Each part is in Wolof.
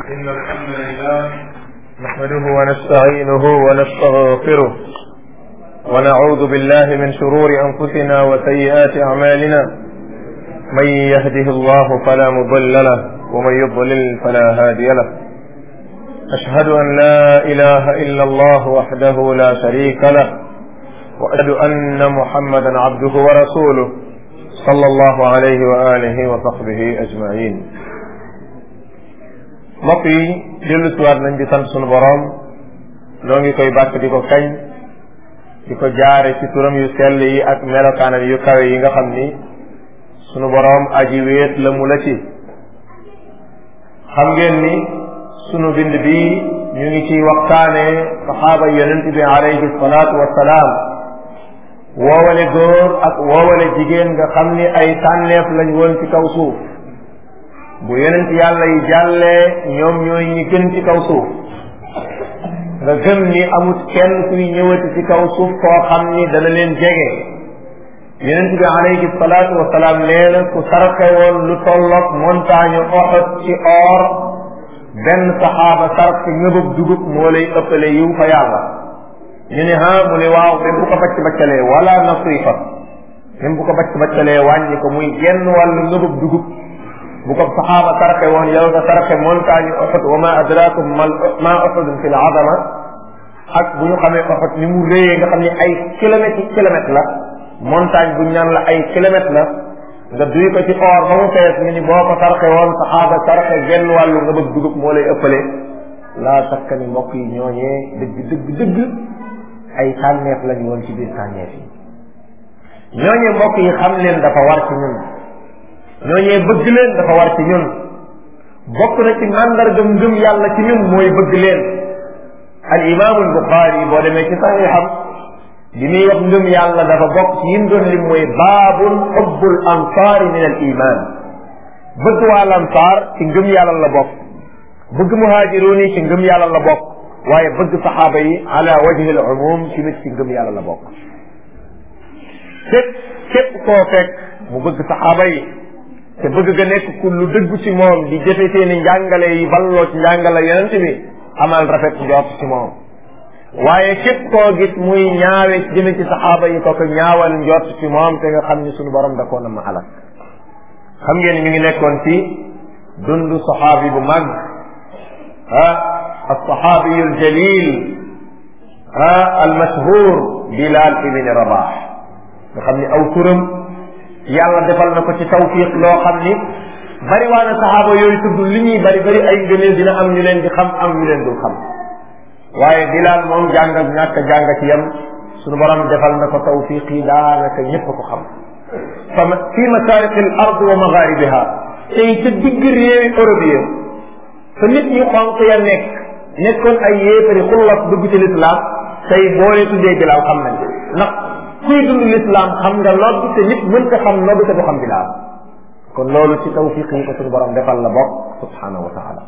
إن الحمد لله نحمده ونستعينه ونستغفره ونعوذ بالله من شرور أنفسنا وسيئات أعمالنا من يهده الله فلا مضل له ومن يضلل فلا هادي له أشهد أن لا إله إلا الله وحده لا شريك له وأشهد أن محمدا عبده ورسوله صلى الله عليه وآله وصحبه أجمعين mbokk yi dellu siwaat nañ di sant sunu boroom noo ngi koy bàkk di ko kañ di ko jaare ci turam yu sell yi ak melokaanam yu kawe yi nga xam ni sunu boroom aji wéet la mu la ci xam ngeen ni sunu bind bi ñu ngi ciy waxtaane saxaaba yonent bi alayhi salaatu wassalaam woowale góor ak woowale jigéen nga xam ni ay tànneef lañ woon ci kaw suuf bu yonent yàlla yi jàllee ñoom ñooy ñi gën ci kaw suuf nga gëm ni amut kenn kuy ñëwati ci kaw suuf koo xam ni dana leen jege yonent bi alayhi salaatu wasalaam nee na ku sarxe woon lu tolloog montagne Uhud ci or benn saxaaba sarxe ngëbëb dugub moo lay ëppale yiw fa yàlla ñu ne ha mu ne waaw même bu ko bacc baccalee wala nasifa même bu ko bacc baccalee wàññi ko muy genn wàllu ngëbëb dugub bu ko saxaaba sarxe woon yow nga sarxe montagne Uhud wa ma adrakum mal ma Uhud fi l azama ak bu ñu xamee Uhud ni mu réyee nga xam ni ay kilomètres yi kilomètres la montagne bu ñaan la ay kilomètres la nga duy ko ci or ba mu fees ñu ni boo ko sarxe woon saxaaba sarxe genn wàllu nga bëgg dugub moo lay ëppale laa sakka ni mbokk yi ñooñee dëgg dëgg dëgg ay tànneef lañu woon ci biir tànneef yi ñooñee mbokk yi xam leen dafa war ci ñun ñooñee bëgg leen dafa war ci ñun bokk na ci màndarga ngëm yàlla ci ñun mooy bëgg leen al imaamu al buxaari boo demee ci saxiixam bi muy wax ngëm yàlla dafa bokk ci yim doon lim mooy baabun xubbul ansaari min al iman bëgg waa lansaar ci ngëm yàlla la bokk bëgg muhaajiroon yi ci ngëm yàlla la bokk waaye bëgg saxaaba yi ala wajhi al umum ci nit ci ngëm yàlla la bokk képp képp koo fekk mu bëgg saxaaba yi te bëgg ga nekk ku lu dëgg ci moom di jëfe seeni njàngale yi balloo ci njàngale yonent bi amal rafet njort ci moom waaye képp koo gis muy ñaawe jëme ci saxaaba yi ko ko ñaawal njort ci moom te nga xam ni suñu borom da koo na ma alak xam ngeen mi ngi nekkoon ci dundu saxaabi bu mag ah alsaxaabiyu aljalil ah almashhur bilal ibni rabah nga xam ni aw turam yàlla defal na ko ci tawfiq loo xam ni bari waa na saxaaba yooyu tudd li ñuy bari bari ay ngëneel dina am ñu leen di xam am ñu leen dul xam waaye Bilaal moom jàng ak ñàkk jàng ci yam suñu borom defal na ko tawfiq yi daanaka ñépp ko xam fa fi masariqi al ard wa magharibiha tey ca digg réewi Europe yi fa nit ñu xonq ya nekk nekkoon ay yéefari xullas dugg ci lislaam tey boo lee tuddee Bilaal xam nañ ndax kuy dund lislaam xam nga nodd te nit mën ko xam nodd te du xam Bilaal kon loolu ci tawfiq yi ko suñu borom defal la bokk subhanahu wa taala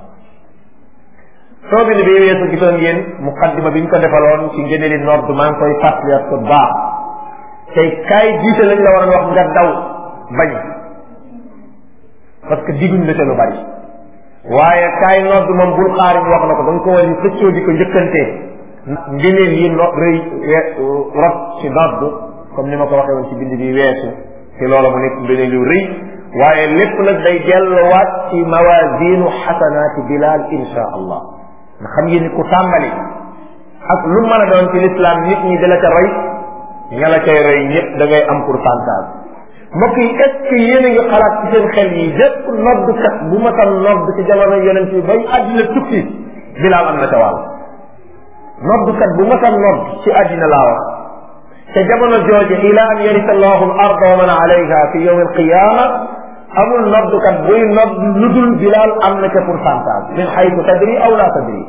soo bi ni bii weesu gisoon ngeen muqaddima bi ñu ko defaloon ci ngëneeli nodd maa ngi koy fàttaliwaat ko baax tey kaay jiite lañ la war a wax nga daw bañ parce que diguñ la ca lu bari waaye kaay nodd moom bul xaari wax na ko da nga ko war a xëccoo di ko njëkkantee ngëneel yi no rëy rot ci nodd comme ni ma ko waxee woon ci bind bi weesu te loola mu nekk ngëneel yu rëy waaye lépp nag day delluwaat ci mawasinu xasanaati bilal insha allah nga xam ngeen ni ku tàmbali ak lu mën a doon ci l'islam nit ñi dala ca roy ña la cay roy ñëpp da ngay am pourcentage mbokk yi est ce que yéen a ngi xalaat ci seen xel yi lépp noddkat bu ma tan nodd ci jamono yonent bi bay àddina tukki bilal am na ca wàll noddkat bu ma tan nodd ci àddina laa wax te jamono jooje ila an yarisa allahu al arda wa man alayha fi yawm al qiyama amul noddukat buy nodd lu dul bilaal am na ca pourcentage min xaytu tadri aw la tadri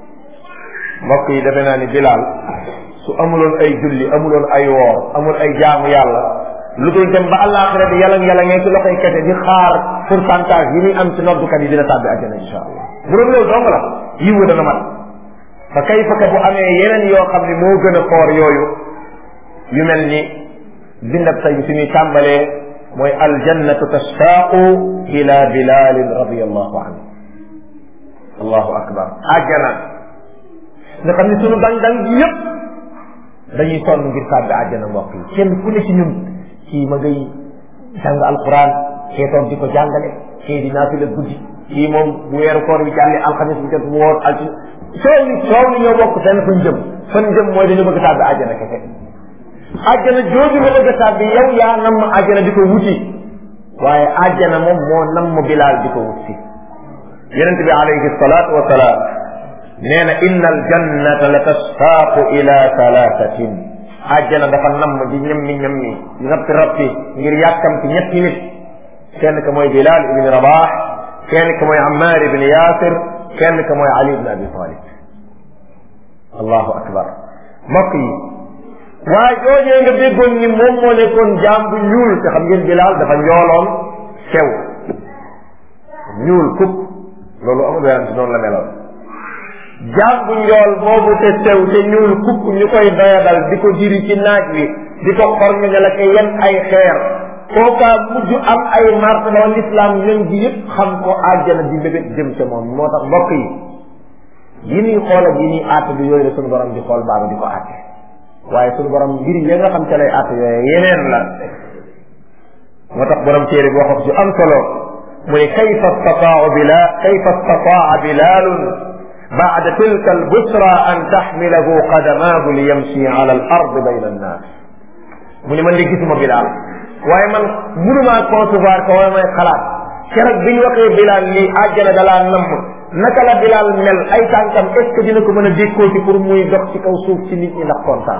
mbokk yi defe naa ni bilaal su amuloon ay julli amuloon ay woor amul ay jaamu yàlla lu dul dem ba àllaaxira bi yalang yalangee ci loxoy kese di xaar pourcentage yi muy am ci noddukat yi dina tàbbi àjjana insha allah bu doon loolu dong la yiwu dana mat fa kayfa ka bu amee yeneen yoo xam ne moo gën a xoor yooyu yu mel ni bindab tay bi fi muy tàmbalee mooy aljannatu tashaaqu ila bilalin radiallahu anhu allahu akbar àjjana nga xam ne sunu dang dang gi yëpp dañuy sonn ngir tàbbi àjjana mbokk yi kenn ku ne ci ñun kii ma ngay jàng alquran kee toog di ko jàngale kii di naafila guddi kii moom bu weeru koor bi jàllee alxamis bi jot mu woor alti soow ni soow ni ñoo bokk fenn fañ jëm fan jëm mooy dañu bëgg tàbbi àjjana kese àjjana jooju nga bëgg a tàbbi yow yaa nam ma àjjana di ko wuti waaye àjjana moom moo nam ma bilaal di ko wuti yonente bi alayhi salaatu wa salaam nee na inna aljannata la tasfaaqu ila thalathatin àjjana dafa namm di ñammi ñammi di rabti rabti ngir yàkkamti ñetti nit kenn ka mooy bilal ibni rabax kenn ka mooy ammar ibni yasir kenn ka mooy ali ibni abi talib allahu akbar mbokk yi waaye joojee nga déggoon ni moom moo nekkoon jaam bu ñuul te xam ngeen bilal dafa njooloon sew ñuul kub loolu amul werante noonu la meloon jaam bu njool boobu te sew te ñuul kukk ñu koy doyadal di ko diri ci naaj wi di ko xormi ne la ko yen ay xeer kookaa mujj am ay martaba l'islam ñoom gi yëpp xam ko àjjana di bébét jëm ca moom moo tax mbokk yi yi ñuy xool ak yi ñuy àtte bi yooyu la suñu borom di xool baaba di ko àtte waaye suñu borom mbir yi nga xam ca lay àtte yooyu yeneen la moo tax borom téere bi waxam ci am solo mu ne kayfa stataau bila kayfa stataa bilalun baada tilka albusra an taxmilahu qadamaahu li yamshi ala al ard bayna annaas mu ne man de gisuma bilaal waaye man mënumaa concevoir ko waaye may xalaat keroog bi ñu waxee bilaal lii àjjana dalaa namm naka la bilaal mel ay tànkam est ce que dina ko mën a dékkooti pour muy dox ci kaw suuf ci nit ñi ndax kontaan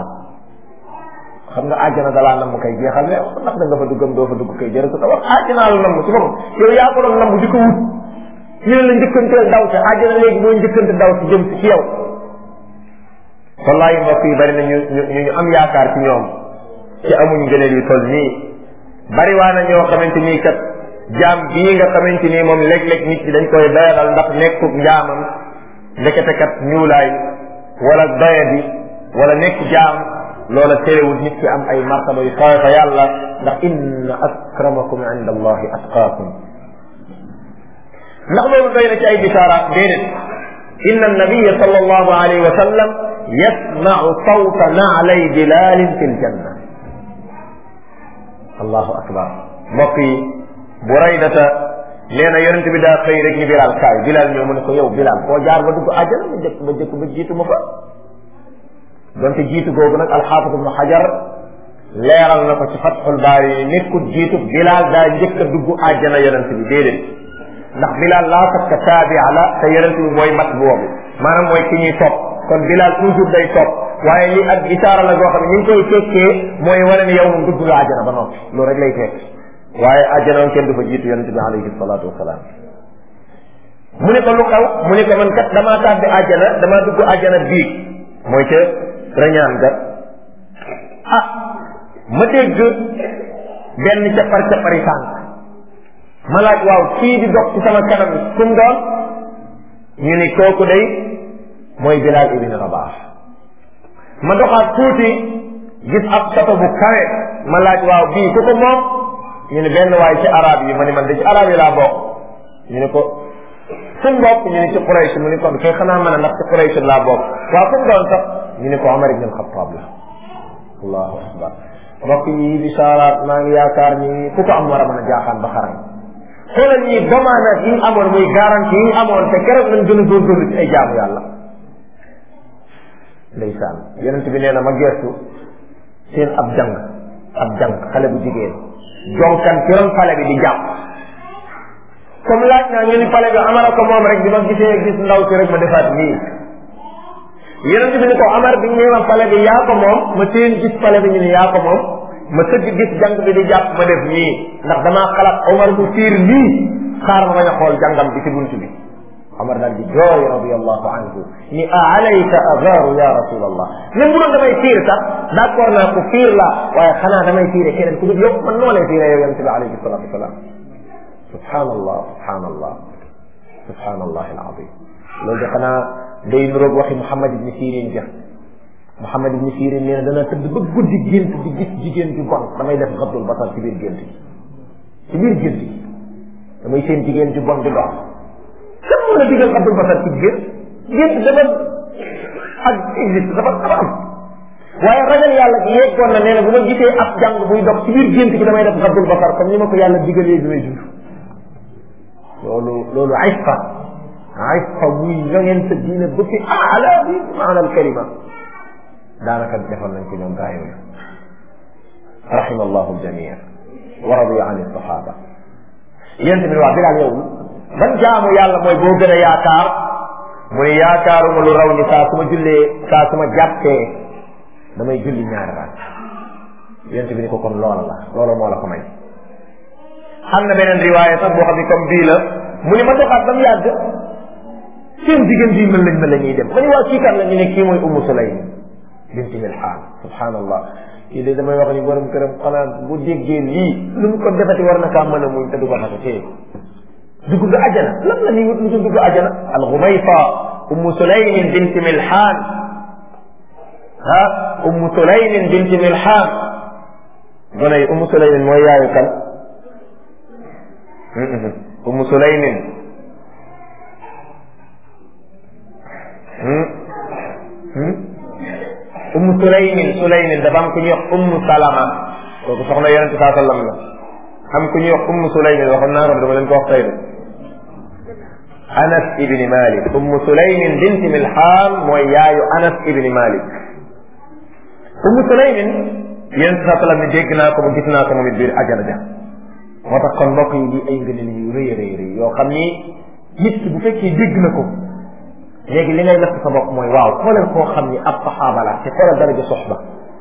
xam nga àjjana dalaa namm kay jeexal ne ndax da nga fa duggam doo fa dugg kay jërë ko wax àjjanaa la namm ci boppam yow yaa ko doon namm di ko wut ñu ne la njëkkante daw ci àjjana léegi mooy njëkkante daw ci jëm ci yow wallahi mbokk yi bari na ñu ñu ñu am yaakaar ci ñoom ci amuñ ngëneel yu toll nii bari waa na ñoo xamante nii kat jaam bii nga xamante nii moom léeg-léeg nit ñi dañ koy doyadal ndax nekkub njaamam ndekete kat ñuulaay wala doya bi wala nekk jaam loola terewul nit ki am ay martaba yu kawe fa yàlla ndax inna akramakum inda allahi atqaakum ndax loolu doy na ci ay bisaaraat déedéet inna annabiya sal allahu alayhi wa sallam yasmau sawta naalay bilalin fi ljanna allahu akbar mbokk yi buraydata nee na yonente bi daa xëy rek ni bilal kaay bilal ñëw mu ne ko yow bilal foo jaar ba dugg àjjana ma jëkk ma jëkk ba jiitu ma fa donte jiitu googu nag alxaafis ibnu xajar leeral na ko ci fatxul baari yi nekkul jiitu bilal daa njëkk a dugg àjjana yonente bi déedéet ndax bilal laa sakka taabia la te yonente bi mooy mat boobu maanaam mooy ki ñuy topp kon bilal toujours day topp waaye li ak isaara la goo xam ne ñu ngi koy tekkee mooy wane ni yow moom dugg nga àjjana ba noppi loolu rek lay tekk waaye àjjana moom kenn du fa jiitu yonente bi alayhi salaatu wasalaam mu ne ko lu xew mu ne ko man kat damaa tàbbi àjjana damaa dugg àjjana biig mooy ca rañaan ga ah ma dégg benn cappar cappari tànk ma laaj waaw kii di dox ci sama kanam kum doon ñu ni kooku day mooy Bilal ibn Rabah ma doxaat tuuti gis ab sato bu kawe ma laaj waaw bii ku ko moom ñu ne benn waay ci arab yi ma ne man de ci arab yi laa bokk ñu ne ko fu mu bokk ñu ne ci Quraysh mu ne kon kay xanaa mën a ndax ci Quraysh laa bokk waaw fu mu doon sax ñu ne ko Omar ibn al-Khattab la allahu akbar mbokk yi di saaraat maa ngi yaakaar ni ku ko am war a mën a jaaxaan ba xarañ xoolal ñi bamaana yi ñu amoon muy garantie yi ñu amoon te keroog lañ gën a góorgóorlu ci ay jaamu yàlla ndeysaan yonent bi nee na ma geestu seen ab jàng ab jàng xale bu jigéen jonkan ci ron xale bi di jàpp comme laaj naa ñu ni xale bi amara ko moom rek bi ma gisee gis ndaw si rek ma defaat nii yonent bi ni ko amar bi ñu ma xale bi yaa ko moom ma seen gis xale bi ñu ni yaa ko moom ma sëgg gis jàng bi di jàpp ma def nii ndax damaa xalaat Omar bu fiir lii xaar ma bañ a xool jàngam bi ci bunt bi Omar daal di jooy radiallahu anhu ni a alayka agaaru ya rasulallah même bu doon damay fiir sax d' accord naa ko fiir la waaye xanaa damay fiire keneen ku dul yow man noo lay fiire yow yonente bi alayhi salatu wasalaam subhanallah subhanallah subhanallah alazim loolu de xanaa day nuroog waxi Muhammad ibni Sirin ja Muhammad ibni Sirin nee na dana tëdd ba guddi gént di gis jigéen ju bon damay def xabdul basar ci biir gént gi ci biir gént gi damay seen jigéen ju bon di dox kenn moo la digal xaddul basar ci gént gént dafa ak existe dafa dafa am waaye ragal yàlla gi yeggoon na nee na bu ma gisee ab jàng buy dox ci biir gént gi damay def xaddul basar comme ni ma ko yàlla digalee bi may dund loolu loolu ayfa ayfa muy ñongeen sa diine ba fi aala bi maana al kalima daanaka defoon nañ ko ñoom gaa yooyu rahima allahu aljamia wa radiya an alsahaba yéen tamit wax bilaal yow ban jaamu yàlla mooy boo gën a yaakaar mu ne yaakaaruma lu raw ni saa su ma jullee saa su ma jàppee damay julli ñaari raat yéen bi ni ko kon loola la loola moo la ko may xam na beneen riwaaya sax boo xam ne comme bii la mu ne ma doxaat ba mu yàgg seen jigéen bii mën lañ mën la ñuy dem ma ne waa kii kan la ñu ne kii mooy ummu sulaym binti milhaan subhanallah kii de damay wax ni borom këram xanaa bu déggee lii lu mu ko defati war na kaa mën a muñ te du ko xasa tee dugg nga ajana lan la ñuy wut lu dugg ajana al xumayfa ummu sulaymin binti milhaan ah ummu sulaymin binti milhaan gone yi ummu sulaymin mooy yaayu kan ummu sulaymin ummu sulaymin sulaymin dafa am ku ñuy wax ummu salama kooku soxna yonente saa sallam la am ku ñuy wax ummu sulaymin waxoon naa ko dama leen ko wax tey de anas ibni malik ummu sulaymin binti milhaan mooy yaayu anas ibni malik ummu sulaymin yonente saa sallam ni dégg naa ko mu gis naa ko moom it biir ajana ja moo tax kon mbokk yi di ay ngëneel yu rëy rëy rëy yoo xam ni nit ki bu fekkee dégg na ko léegi li ngay natt sa bopp mooy waaw xoolal koo xam ni ab saxaaba la te xoolal daraja soxba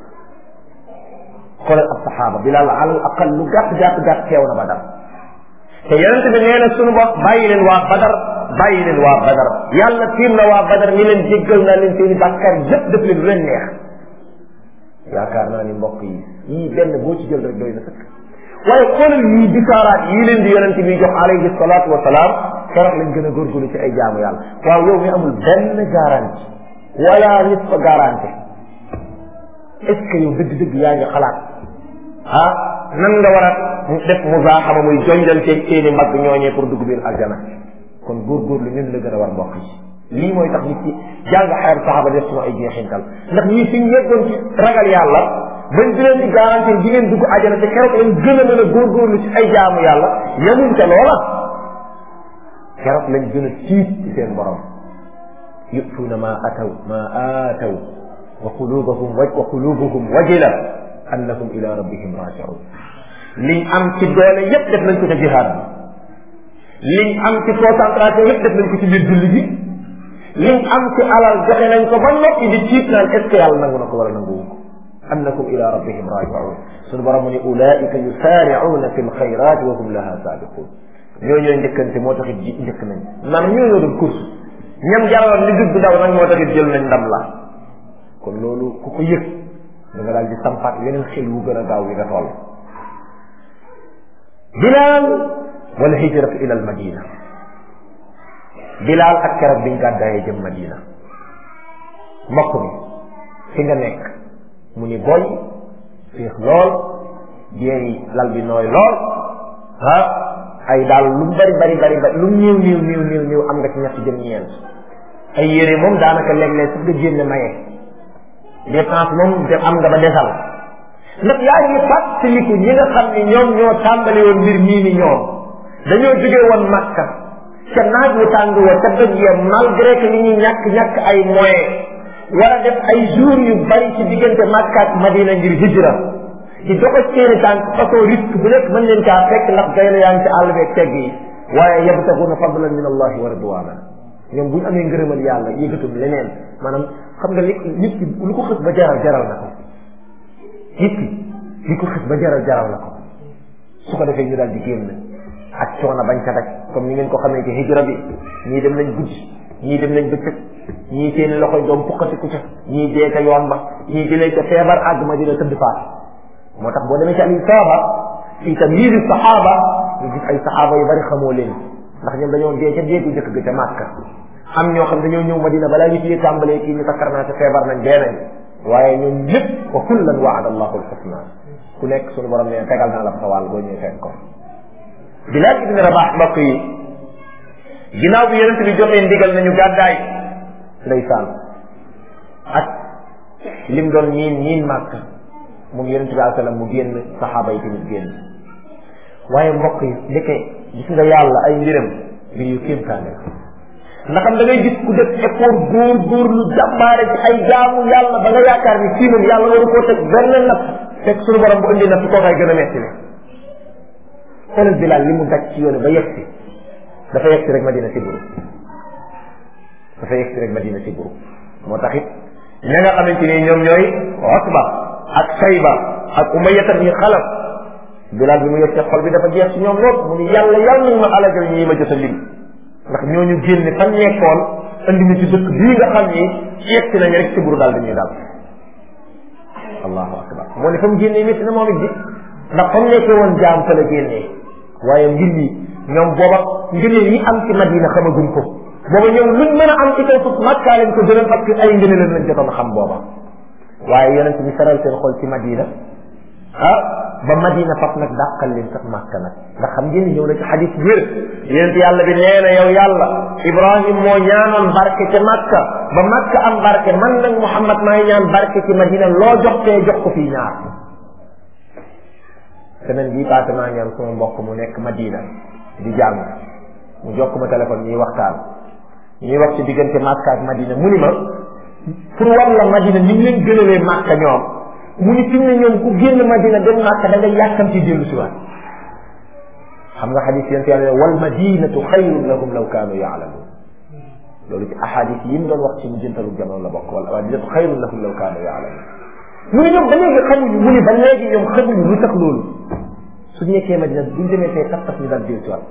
xoolal ab saxaaba bilal alal aqal lu gàtt gàtt gàtt teew na badar te yonente bi nee na sunu bopp bàyyi leen waa badar bàyyi leen waa badar yàlla tiim na waa badar ni leen jéggal naa leen seeni bàkkaar yépp def leen lu leen neex yaakaar naa ni mbokk yi yii benn boo ci jël rek doy na sëkk waaye xoolal yii bisaaraat yii leen di yonente bi jox alayhi salaatu wa salaam keroog lañ gën a góorgóorlu ci ay jaamu yàlla waaw yow mi amul benn garantie wala nit fa garantie est ce que yow dëgg-dëgg yaa ngi xalaat ah nan nga war a def musaaxama muy jonjanteeg seeni mbagg ñooñee pour dugg biir aljana kon góorgóorlu ñun la gën a war mbokk yi lii mooy tax nit ci jàng xayar saxaaba def suma ay jeexintal ndax ñii fi ñu yeggoon ci ragal yàlla bañ di leen di garantie di ngeen dugg aljana te keroog lañ gën a mën a góorgóorlu ci ay jaamu yàlla yemuñ ca loola keroog lañ gën a tiit ci seen borom yutuuna ma ataw ma aataw wa qulubuhum wa wa qulubuhum wajila annahum ila rabbihim rajiun liñ am ci doole yépp def nañ ko ca jihaad bi liñ am ci concentration yépp def nañ ko ci biir julli bi liñ am ci alal joxe nañ ko ba noppi di tiit naan est ce que yàlla nangu na ko wala nanguwu ko annakum ila rabbihim rajiun sunu borom mu ne ulaika yusaaricuuna fi lxayrat wa hum laha saabiqun ñoo ñooy njëkkante moo taxit ji njëkk nañ maanaam ñoo ñoo doon course ñam jaraloon li dugg daw nag moo taxit jël nañ ndam la kon loolu ku ko yëg da nga daal di sampaat yeneen xel wu gën a gaaw yi nga toll bilaal wala hijratu ila al madina bilaal ak keroog biñ gàddaayee jëm madina mbokk mi fi nga nekk mu ni boy féex lool jeey lal bi nooy lool ah ay daal lu mu bari bari bari bari lu mu néew néew néew néew néew am nga ci ñett jëm ñeent ay yére moom daanaka léeg-léeg sax nga génne maye dépense moom de am nga ba desal ndax yaa ngi fàttaliku ñi nga xam ne ñoom ñoo tàmbali woon mbir mii ni ñoom dañoo jóge woon Makka ca naaj wu tàng wa ca dëgg ya malgré que li ñuy ñàkk ñàkk ay moyens war a def ay jours yu bari ci diggante Makka ak Madina ngir hijra di dox ak seeni tànk façon risque bu nekk mën leen caa fekk ndax day na yaa ngi ci àll beeg tegg yi waaye yabtaxuna fadlan min allahi wa ridwana ñoom bu ñu amee ngërëmal yàlla yëgatum leneen maanaam xam nga li nit ki lu ko xës ba jaral jaral na ko nit ki li ko xës ba jaral jaral na ko su ko defee ñu daal di génn ak coono bañ ca daj comme ni ngeen ko xamee ci hijra bi ñii dem nañ guddi ñii dem nañ bëccëg ñii seeni loxoy doom puqatiku ca ñii dee ca yoon ba ñii jëlee ca feebar àgg ma dina tëdd faat moo tax boo demee ci al isaaba fi tamyiz saxaaba ñu gis ay saxaaba yu bari xamoo leen ndax ñoom dañoo dee ca déegu njëkk ga ca màkka am ñoo xam dañoo ñëw madina balaa ñu ci tàmbalee kii ñu takkar naa ca feebar nañ dee nañ waaye ñoom ñëpp wa kullan waada allahu alxusna ku nekk suñu borom ne tegal naa la sa wàll boo ñëwee fekk ko Bilaal ibn Rabax mbokk yi ginnaaw bi yonent bi joxee ndigal nañu gàddaay ndeysaan ak lim doon ñiin ñiin màkk moom yonent bi alayhi salaam mu génn saxaaba yi tamit génn waaye mbokk yi ndeke gis nga yàlla ay mbiram mbir yu kéemtaane la ndaxam da ngay gis ku def effort góor góor lu jàmbaare ci ay jaamu yàlla ba nga yaakaar ni fii moom yàlla waru koo teg benn natt fekk suñu borom bu indi natt kookaay gën a metti ne xoolal Bilaal li mu daj ci yoonu ba yegg si dafa yegg si rek Madina si buru dafa yegg si rek Madina si buru moo tax it ña nga xamante ni ñoom ñooy Utba ak Sayba ak Umayya ibn Xalaf Bilaal bi mu yegg xol bi dafa jeex ci ñoom lool mu ni yàlla yàlla nañ ma alagal ñii ma jot a lim ndax ñooñu génne fan nekkoon andi ñu ci dëkk bii nga xam ni yegg si nañu rek si buru daal dañuy daal allahu akbar moo ne fa mu génnee métti na moom it di ndax fa mu nekkee woon jaam fa la génnee waaye mbir yi ñoom booba ngëneel yi am ci madina xamaguñ ko booba ñoom luñ mën a am ci kaw suuf makkaa leen ko gënal parce que ay ngëneel lañ jotoon xam booba waaye yonent bi saral seen xol ci madina ah ba madina faf nag dàqal leen sax màkka nag ndax xam ngeen ni ñëw na ci xadis wér yonent yàlla bi nee na yow yàlla ibrahim moo ñaanoon barke ca màkka ba màkka am barke man nag muhammad maay ñaan barke ci madina loo jox tee jox ko fii ñaar semaine bii passé maa ñaan sama mbokk mu nekk madina di jàng mu jokk ma téléphone ñuy waxtaan ñuy wax ci diggante màkka ak madina mu ni ma pour war la madina ni mu leen gënalee màkka ñoom mu ni fi mu ne ñoom ku génn madina dem màkka da nga yàkkam ci dellu si waat xam nga xadis yent yàlla wal madinatu xayrun lahum law kaanu yaalamun loolu ci ahadis yi mu doon wax ci mu jëntalu jamono la bokk wala madinatu xayrun lahum law kaanu yaalamun mu ne ñoom ba léegi xamuñu mu ni ba léegi ñoom xamuñu lu tax loolu su nekkee madina buñ demee fee tax tax ñu daal dellu si waat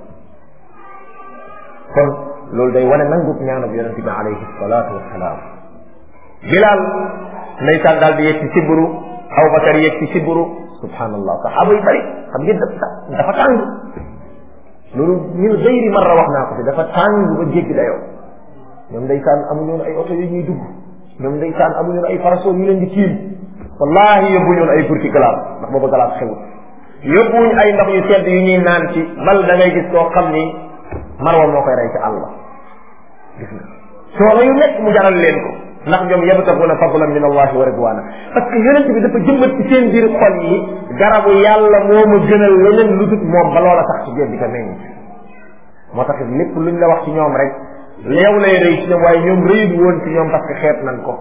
kon loolu day wane nangub ñaanab yonente bi alayhi salaatu wasalaam bilaal ndeysaan daal di yegg ci siburu Abubakar yegg ci siburu subhanallah saxaaba yu bëri xam ngeen dafa tàng loolu ñun dayri marra wax naa ko fi dafa tàng ba jéggi dayoo ñoom ndeysaan amuñu ay oto yu ñuy dugg ñoom ndeysaan amuñu ay parasol yu leen di tiim wallahi yóbbuñu ay burki glace ndax booba glace xewut yóbbuñu ay ndox yu sedd yu ñuy naan ci bal da ngay gis koo xam ni marwa moo koy rey ci àll gis nga soo yu nekk mu jaral leen ko ndax ñoom yabtaguna fadlan min allahi wa ridwana parce que yonent bi dafa jëmbat ci seen biir xol yi garabu yàlla moo ma gënal leneen lu dut moom ba loola sax ci biir di ko meññ moo tax lépp luñ la wax ci ñoom rek yow lay rëy ci ñoom waaye ñoom rëyut woon ci ñoom parce que xeet nan ko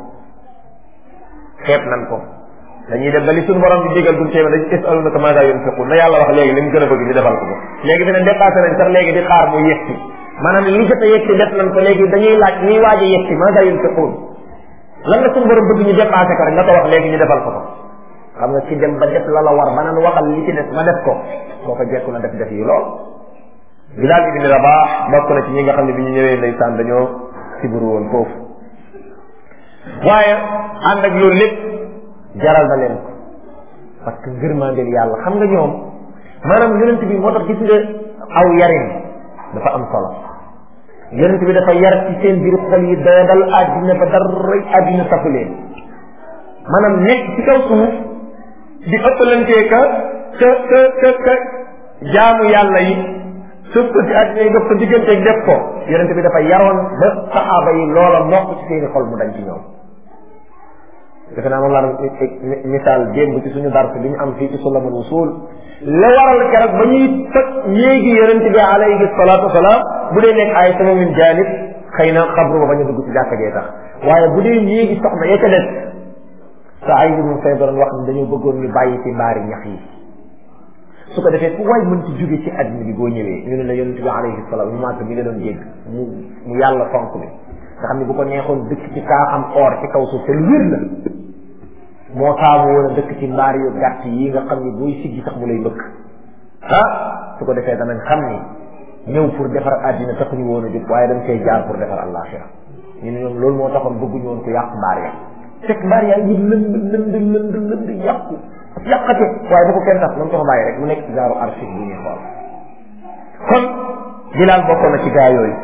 xeet nan ko dañuy dem ba li suñu borom bi digal duñ teeme dañ yasalunaka maada yunfiqun na yàlla wax léegi li mu gën a bëgg ñu defal ko ko léegi dina dépassé nañ sax léegi di xaar mu yegsi maanaam li jot a yegsi def nañ ko léegi dañuy laaj ñuy waaj a yegsi maada yunfiqun lan la suñu borom bëgg ñu dépassé ko rek nga ko wax léegi ñu defal ko ko xam nga ci dem ba def la la war ba naan waxal li ci des ma def ko boo ko jekku na def def yi lool Bilaal ibn Rabaax bokk na ci ñi nga xam ne bi ñu ñëwee ndeysaan dañoo siburu woon foofu waaye ànd ak loolu lépp jaral na leen ko parce que ngërmandeel yàlla xam nga ñoom maanaam yonent bi moo tax gis nga aw yarin dafa am solo yonent bi dafa yar ci seen biir xol yi doodal àddina ba dara àddina safu leen maanaam nekk ci kaw suuf di ëppalantee ka ka ka ka ka jaamu yàlla yi suuf ko ci àddina yi dox ko digganteeg def ko yonent bi dafa yaroon ba saxaaba yi loola mokk ci seeni xol mu dañ ci ñoom defe naa moom laa doon misaal démb ci suñu dars bi ñu am fii ci sulamul wusul la waral keroog ba ñuy toj ñéegi yonente bi alayhi salaatu wasalaam bu dee nekk ay sama min janib xëy na xabru ba bañ a dugg ci jàkka jee tax waaye bu dee ñéegi soxna ya ca des sa ay mu fay doon wax ni dañoo bëggoon ñu bàyyi ci mbaari ñax yi su ko defee fu waay mën ci jóge ci àddina bi boo ñëwee ñu ne la yonente bi alayhi salaam mu maata mi nga doon jégg mu mu yàlla fonk mi nga xam ne bu ko neexoon dëkk ci kaa am or ci kaw suuf te lu wér la moo taamu woon a dëkk ci mbaar yu gàtt yi nga xam ni booy siggi sax mu lay bëgg ah su ko defee danañ xam ni ñëw pour defar àddina taxuñu woon a jóg waaye dañ koy jaar pour defar àllaaxira ñu ne ñoom loolu moo taxoon bëgguñu woon ko yàq mbaar ya fekk mbaar yaa ngi lënd lënd lënd lënd yàqu yàqate waaye bu ko kenn tax nañ ko fa bàyyi rek mu nekk ci gaaru archive bu ñuy xool kon Bilaal bokkoon na ci gaa yooyu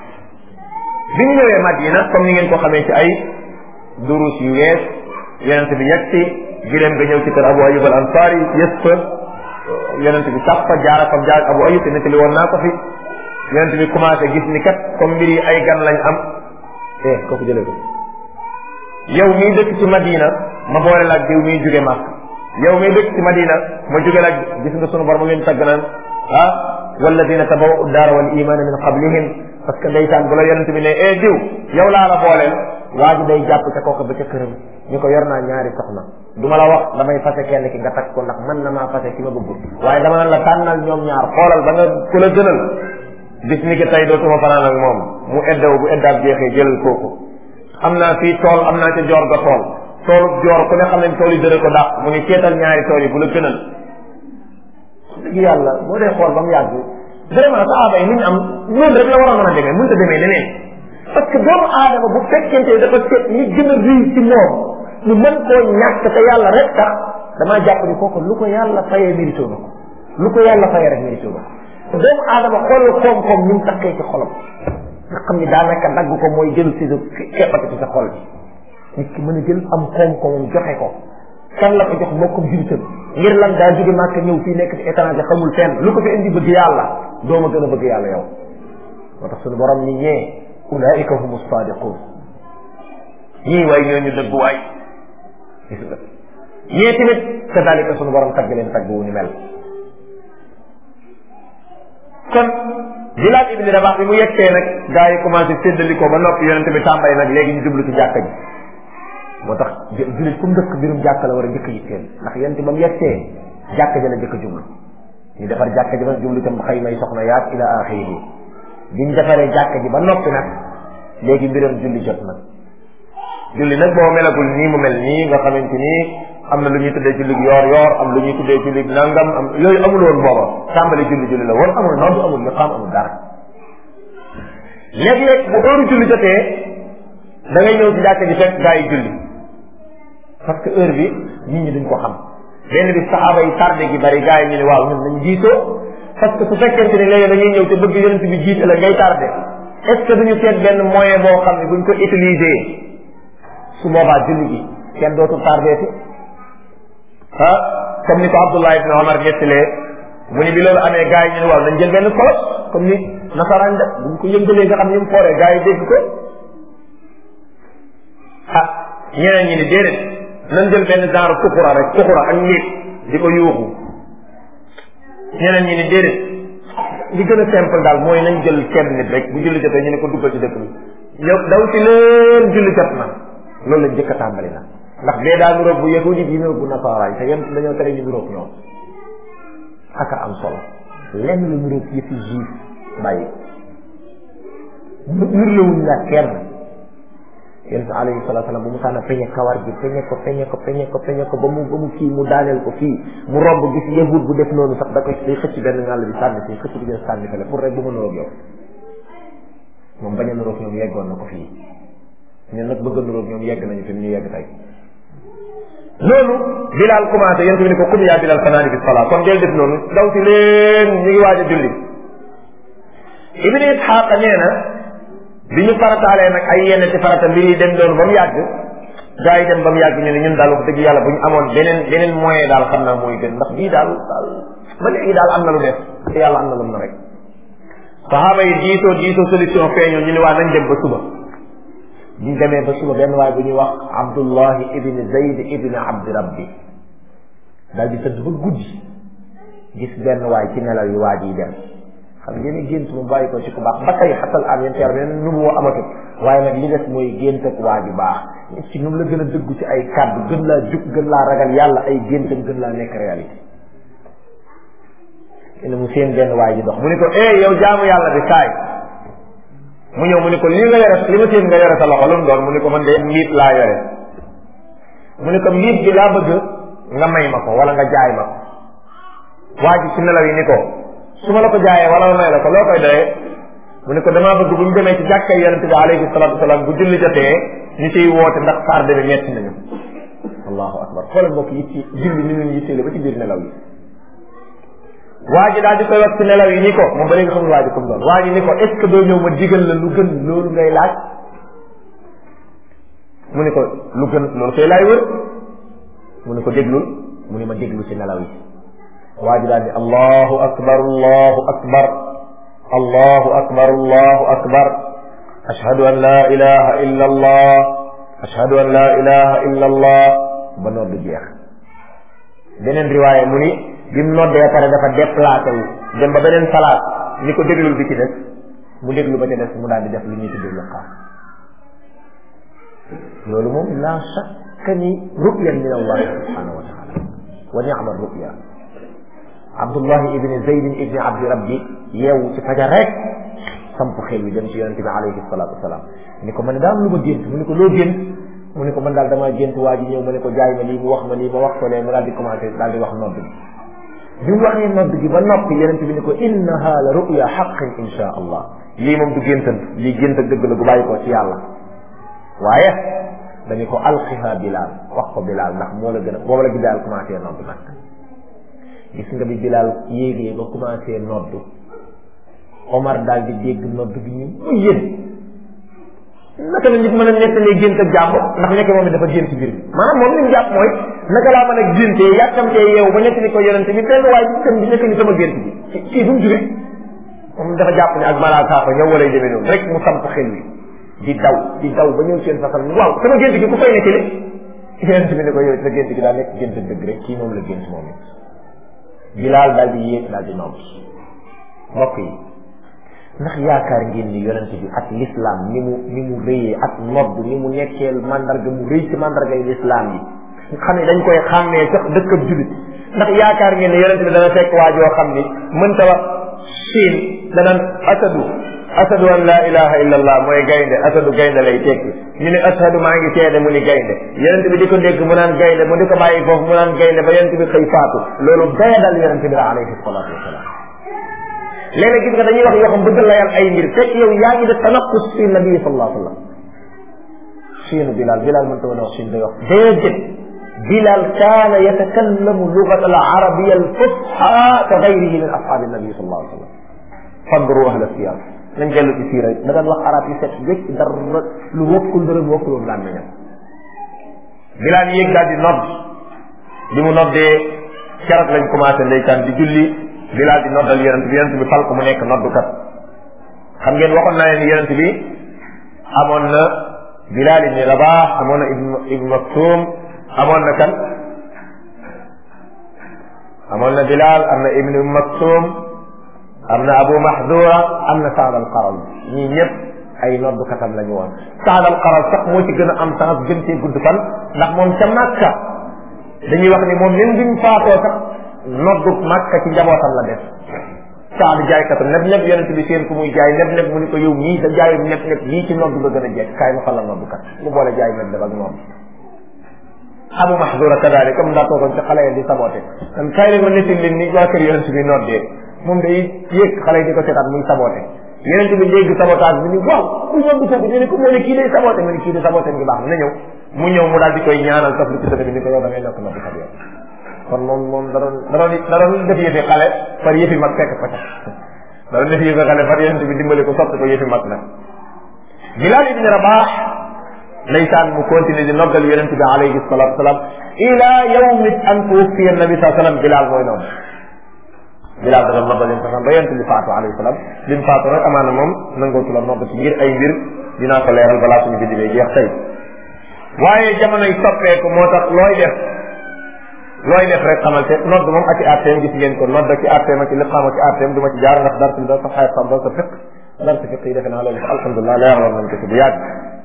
bi ñu ñëwee Madina comme ni ngeen ko xamee ci ay durus yu wees yonent bi yegg si gileem nga ñëw ci kër Abu Ayyub al Ansari yës fa yonent bi sax fa jaara fam jaar Abu Ayyub te nettali woon naa ko fi yonent bi commencé gis ni kat comme mbir yi ay gan lañ am eh kooku jëlee ko yow miy dëkk ci Madina ma boole la ak diw miy jóge Màkk yow miy dëkk ci Madina ma jóge la ak gis nga sunu borom leen tagg naan ah walladina tabawwa'u daara wal imaana min qablihim parce que ndeysaan bu la yonent bi ne eh diw yow laa la booleel waa ji day jàpp ca kooka ba ca këram ñu ko yor naa ñaari soxna du ma la wax damay fase kenn ki nga takk ko ndax mën na maa fase ki ma bëgg waaye dama naan la tànnal ñoom ñaar xoolal ba nga ku la gënal bis ni ki tey dootuma fanaan ak moom mu eddaw bu eddaab jeexee jëlal kooku am naa fii tool am naa ca joor ga tool toolu joor ku ne xam ne tool yi dëre ko dàq mu ni ceetal ñaari tool yi bu la gënal dëgg yàlla boo dee xool ba mu yàgg vraiment saaba yi ni ñu am noonu rek la war a mën a demee mënut a demee leneen parce que doomu aadama bu fekkente dafa seet li gën a rëy ci moom ñu mën koo ñàkk te yàlla rek tax damaa jàpp ni kooku lu ko yàlla fayee mérito na ko lu ko yàlla fayee rek mérito na ko doomu aadama xoolal koom-koom ñu mu takkee ci xolam nga xam ni daanaka dagg ko mooy jël si sa keppati ci sa xol bi nit ki mën a jël am koom-koomam joxe ko kan la ko jox mbokkum jullitam ngir lan daa jóge màkk ñëw fii nekk ci étranger xamul fenn lu ko fi indi bëgg yàlla doo ma gën a bëgg yàlla yow moo tax suñu borom ni ñee ulaika humu sadiqun ñii waay ñooñu dëgg waay gis nga ñee tamit kadalika suñu borom tagg leen tagg wu ni mel kon Bilaal ibni Rabax bi mu yegsee nag gaa yi commencé séddali ko ba noppi yonente bi tàmbay nag léegi ñu jublu ci jàkka ji moo tax julit fu mu dëkk mbirum jàkka la war a njëkk yitteel ndax yonente ba mu yegsee jàkka ji la njëkk a jublu ñu defar jàkka ji ba jublu tam xëy may soxna yaag ila axiri biñ defaree jàkka ji ba noppi nag léegi mbiram julli jot nag julli nag boo melagul nii mu mel nii nga xamante ni am na lu ñuy tuddee julli yoor yoor am lu ñuy tuddee julli nangam am yooyu amul woon booba tàmbali julli julli la woon amul noonu amul li xam amul dara léeg-léeg bu heure julli jotee da ngay ñëw ci jàkka ji fekk gaa yi julli parce que heure bi nit ñi duñ ko xam benn bi saxaaba yi tardé gi bari gaa yi ñu ne waaw ñun nañ jiitoo parce que su fekkente ni léegi dañuy ñëw te bëgg yonent bi jiite la ngay tardé est ce que duñu seet benn moyen boo xam ne buñ ko utiliser su boobaa julli gi kenn dootul tardé ti ah comme ni ko Abdullah ibn Omar ñettilee mu ni bi loolu amee gaa yi ñu ne waaw nañ jël benn kolos comme ni nasaraan def buñ ko yëngalee nga xam ni mu fooree gaa yi dégg ko ah ñeneen ñi ni déedéet nañ jël benn genre kuxura rek kuxura ak nit di ko yuuxu ñeneen ñi ni déedéet li gën a simple daal mooy nañ jël kenn nit rek bu julli jotee ñu ne ko duggal ci dëkk bi yow daw ci leen julli jot na loolu lañ jëkk a tàmbali na ndax bee daa nuroog bu yahudi bi nuroog bu nasaaraay te yem dañoo tere ñu nuroog ñoom aka am solo lenn la nuroog yëfi juif bàyyi nurlewuñ la kenn yonent alayhi salatu salaam bu mu sànna peñe kawar gi peñe ko peñe ko peñe ko peñe ko ba mu ba mu kii mu daaneel ko fii mu romb gis yahud bu def noonu sax da koy day xëcc benn ngàll bi sànni fii xëcc bi jël sànni fële pour rek bu ma nuroog yow moom bañ a nuroog ñoom yeggoon na ko fii ñun nag bëgg a nuroog ñoom yegg nañu fi mu ñu yegg tey loolu Bilal commencé yéen tamit ni ko kum yaa Bilal fanaani bi salaa kon del def noonu daw si leen ñu ngi waaj a julli Ibn Ishaq nee na bi ñu farataalee nag ay yenn ci farata mbir yi dem doon ba mu yàgg gaa yi dem ba mu yàgg ñu ne ñun daal wax dëgg yàlla bu ñu amoon beneen beneen moyen daal xam naa mooy gën ndax bii daal daal ba léegi daal am na lu def te yàlla am na lu na rek saxaaba yi diisoo diisoo solution feeñoo ñu ne waa nañ dem ba suba ñu demee ba suba benn waay bu ñuy wax abdullahi ibni zayd ibni abdi rabbi daal di tëdd ba guddi gis benn waay ci nelaw yi waa ji dem xam ngeen gént mu bàyyi ko ci ku baax ba tey xatal am yeen teer beneen nu mu amatut waaye nag li des mooy gént ak waa ji baax nit ci ñoom la gën a dëggu ci ay kàddu gën laa jug gën laa ragal yàlla ay géntam gën laa nekk réalité ene mu seen benn waay ji dox mu ni ko eh yow jaamu yàlla bi kaay mu ñëw mu ni ko li nga yore li ma seen nga yore sa loxo lu mu doon mu ni ko man de mbiit laa yore mu ni ko mbiit bi laa bëgg nga may ma ko wala nga jaay ma ko waa ji ci nelaw yi ni ko su ma la ko jaayee wala ma may la ko loo koy doyee mu ni ko damaa bëgg bu ñu demee ci jàkkay yonente bi alayhi salatu wasalaam bu julli jotee ñu ciy woote ndax tardé bi metti nañu allahu akbar xoolal mbokk yi ci julli ni ñu yitteele ba ci biir nelaw yi waa ji daal di koy wax ci nelaw yi ni ko moom ba léegi xamul waa ji comme doon waa ji ni ko est ce que doo ñëw ma digal la lu gën loolu ngay laaj mu ni ko lu gën loolu koy laay wër mu ni ko déglul mu ni ma déglu ci nelaw yi waa ji daal di allahu akbar allahu akbar allahu akbar allahu akbar ashhadu an la ilaha illa allah ashhadu an la ilaha illa allah ba nodd jeex beneen riwaaya mu ni bi mu noddee pare dafa déplacé wu dem ba beneen salaat ni ko déglul bi ci des mu déglu ba ca des mu daal di def li ñuy tuddee liqaam loolu moom la shakka ni ru'yan min allah subhanahu wa taala wa ni'ma ru'ya abdullahi ibni zaydin ibni abdi rabbi yeewu ci fajar rek samp xel wi dem ci yonente bi alayhi salatu wasalaam ni ko man daam lu ma gént mu ni ko loo gént mu ni ko man daal damaa gént waa ji ñëw ma ne ko jaay ma lii mu wax ma lii ma wax ko lee mu daal di commencé daal di wax nodd bi bi mu waxee nodd gi ba noppi yonente bi ni ko innaha la ru'ya haqqin insha allah lii moom du géntan lii gént ak dëgg la gu bàyyi ko ci yàlla waaye dañu ko alqiha bilaal wax ko bilaal ndax moo la gën a boobu la bilaal commencé nodd nag gis nga bi bilaal yéegee ba commencé nodd Omar daal di dégg nodd bi ñu mu yéen naka la nit mën a nettalee gént ak jàmm ndax nekk moom it dafa gént mbir bi maanaam moom li mu jàpp mooy naka laa mën a géntee yàkkamtee yeewu ba nekk ni ko yonente bi benn waaye ci kën bi nekk ni sama gént bi ci kii fu mu jóge moom dafa jàpp ne ak malaaka ko ñëw walay demee noonu rek mu samp xel wi di daw di daw ba ñëw seen fasal waaw sama gént gi ku koy nettali yonente bi ne ko yow sa gént gi daa nekk gént dëgg rek kii moom la gént moom it bilaal daal di yéeg daal di nodd mbokk yi ndax yaakaar ngeen ni yonente bi ak l'islam ni mu ni mu rëyee ak nodd ni mu nekkee mandarga mu rëy ci mandargay l'islam yi nga xam ne dañ koy xàmmee sax dëkkab julit ndax yaakaar ngeen ne yonente bi dana fekk waa joo xam ni mënta wax siin danaan asadu asadu an la ilaha illa allah mooy gaynde asadu gaynde lay tekki ñu ne ashadu maa ngi seede mu ni gaynde yonente bi di ko dégg mu naan gaynde mu di ko bàyyi foofu mu naan gaynde ba yonente bi xëy faatu loolu daya dal yonente bi la alayhi salatu wasalaam léeg-léeg gis nga dañuy wax yoo xam bëgg layal ay mbir fekk yow yaa ngi def tanaqus fi nabi sallallahu alayhi wa sallam siinu bilal bilal mën ta woon wax siin day wax déedéet bilal kaana yatakallamu lugat al arabia al fusha ka gayrihi min ashabi nabi sallallahu alayhi wa sallam fadru ahla siyar nañ dellu ci siira da daan wax arab yi set wécc dara lu wokkul dara lu wokkul woon laan nañam bilal yéeg daal di nodd bi mu noddee carat lañ commencé ndeysaan di julli bilaal di noddal yonent bi yonent bi fal ko mu nekk noddukat xam ngeen waxoon naa leen yonent bi amoon na bilaal ibni rabaax amoon na ibnu maktum amoon na kan amoon na bilaal am na ibnu maktum am na abu mahdura am na saad al qaral ñii ñëpp ay noddukatam la ñu woon saad al qaral sax moo ci gën a am chance gën cee gudd fan ndax moom ca Makka dañuy wax ni moom même bi mu faatoo sax noddu Makka ci njabootam la def saad jaaykatu neb neb yonente bi seen ku muy jaay neb neb mu ni ko yow ñii sa jaayu neb neb lii ci noddu nga gën a jekk kaay ma fa la noddukat mu boole jaay neb neb ak moom abu mahdura kadalik comme daa toogoon ci xale yi di saboté kon kaay leen ma nettil leen ni waa kër yonente bi noddee moom day yéeg xale yi di ko seetaan muy saboté yonente bi dégg sabotage bi ni waaw ku noddu foofu ñu ne ko moo ne kii day saboté mu ne kii day saboté ngi baax na ñëw mu ñëw mu daal di koy ñaanal taf lu ci dëgg bi ni ko yow da ngay nekk noddukat yow kon moom moom da doon da doon da doon def yëfi xale far yëfi mag fekk ko ca da doon def yëfi xale far yonente bi dimbali ko soppi ko yëfi mag nag Bilal ibn Rabah ndeysaan mu continuer di noggal yonente bi alayhi salatu wasalam ila yawmi an tuwfiya nabi saa sallam Bilal mooy noonu Bilal da doon noggal yonente ba yonente bi faatu alayhi salam bi mu faatu nag amaana moom nangootu la nogg ci ngir ay mbir dinaa ko leeral balaa suñu bindi bee jeex tey waaye jamonoy soppeeku moo tax looy def looy def rek xamal te nodd moom ak i atteem gis ngeen ko nodd ak i atteem ak i liqaam ak i atteem du ma ci jaar ndax dar si da sa xay xam da sa fiq dar si fiq yi defe naa loolu alhamdulilah leeraloon nañ ko ci bu yàgg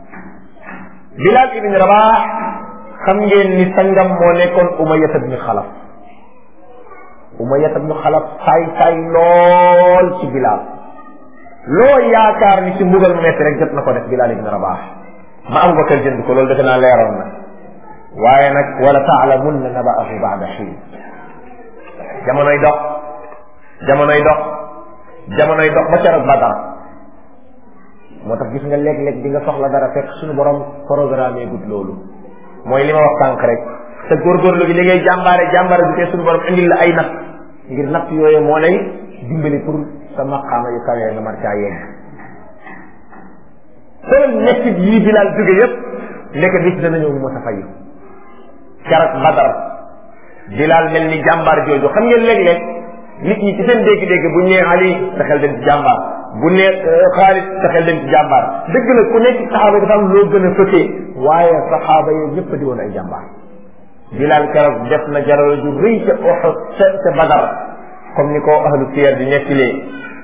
Bilal ibn Rabah xam ngeen ni sangam moo nekkoon Umayyah ibn Xalaf Umayyah ibn Xalaf saay saay lool ci Bilal loo yaakaar ni ci mbugal mu metti rek jot na ko def Bilal ibn Rabah ma am ko kër jënd ko loolu defe naa leeroon na waaye nag wala taalamunna naba'ahu ba'da xiin jamonoy dox jamonoy dox jamonoy dox ba keroog Badar moo tax gis nga léeg-léeg di nga soxla dara fekk suñu borom programme gudd loolu mooy li ma wax sànq rek te góorgóorlu gi li ngay jàmbaare jàmbaare bi te suñu borom indil la ay natt ngir natt yooyu moo lay dimbali pour sa maqaama yu kawee nga mar caa yegg soo nekk yii Bilaal jóge yépp nekk bis dana ñëw mu mos a fayu keroog Badar Bilaal mel ni jàmbaar jooju xam ngeen léeg-léeg nit ñi ci seen dégg-dégg bu ñu nee Ali sa xel dem ci jàmbaar bu ne Xaalid sa xel dem ci jàmbaar dëgg la ku nekk saxaaba yi dafa am loo gën a fëtee waaye saxaaba yi ñëpp a di woon ay jàmbaar Bilaal keroog def na jaral ju rëy ca Uhud ca ca Badar comme ni ko ahlu siyar di nettilee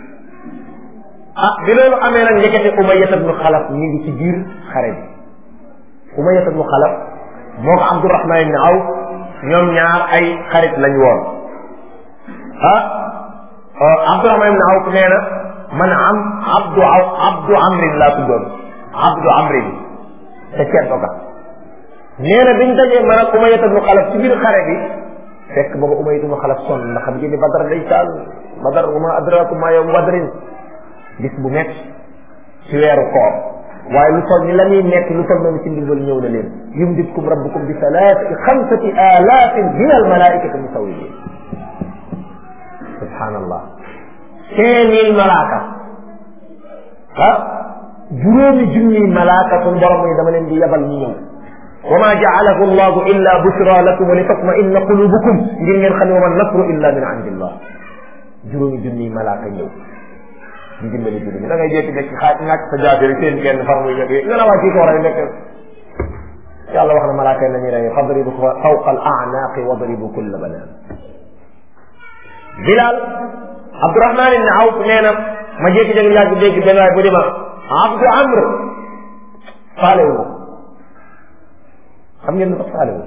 ah bi loolu amee nag ndekete Umayyah ibnu Xalaf mi ngi ci biir xare bi Umayyah ibnu Xalaf moo ko Abdurahman ibn Awf ñoom ñaar ay xarit lañ woon ah Abdurahman ibn Awf nee na man am Abdu Abdu Amrin laa tuddoon Abdu Amrin te ceeb ga nee na biñ dajee man ak Umayyah ibn Xalaf ci biir xare bi fekk booba Umayyah ibn Xalaf sonn ndax xam ngeen ni Badar day taal Badar wa ma adrakum ma yawm badrin bis bu nekk ci weeru koor waaye lu toll ni la ñuy nekk lu toll noonu ci ndimbal ñëw na leen yumditkum rabbukum bi salaati xamsati alaafin min al malaikati musawwimin subhanallah cinq mille malaaka ah juróomi junniy malaaka sun borom yi dama leen di yabal ñu ñëw wa ma jaalahu allahu illa bushra lakum wa li tatma'inna qulubukum ngir ngeen xam ne wa ma nasru illa min indillah juróomi junniy malaaka ñëw di dimbali julli da ngay jékki-jékki xaaj ñàkk sa jaabi rek seen kenn far muy ñëw nga ne waa kii ko rey nekk yàlla wax na malaaka yi nañuy rey fadribu fawqa al a'naqi wadribu kulla banaan Bilal Abdurahman ibn Awf nee na ma jékki-jékki yàgg dégg benn waay bu di ma Abdu Amr faale wu xam ngeen lu tax faale wu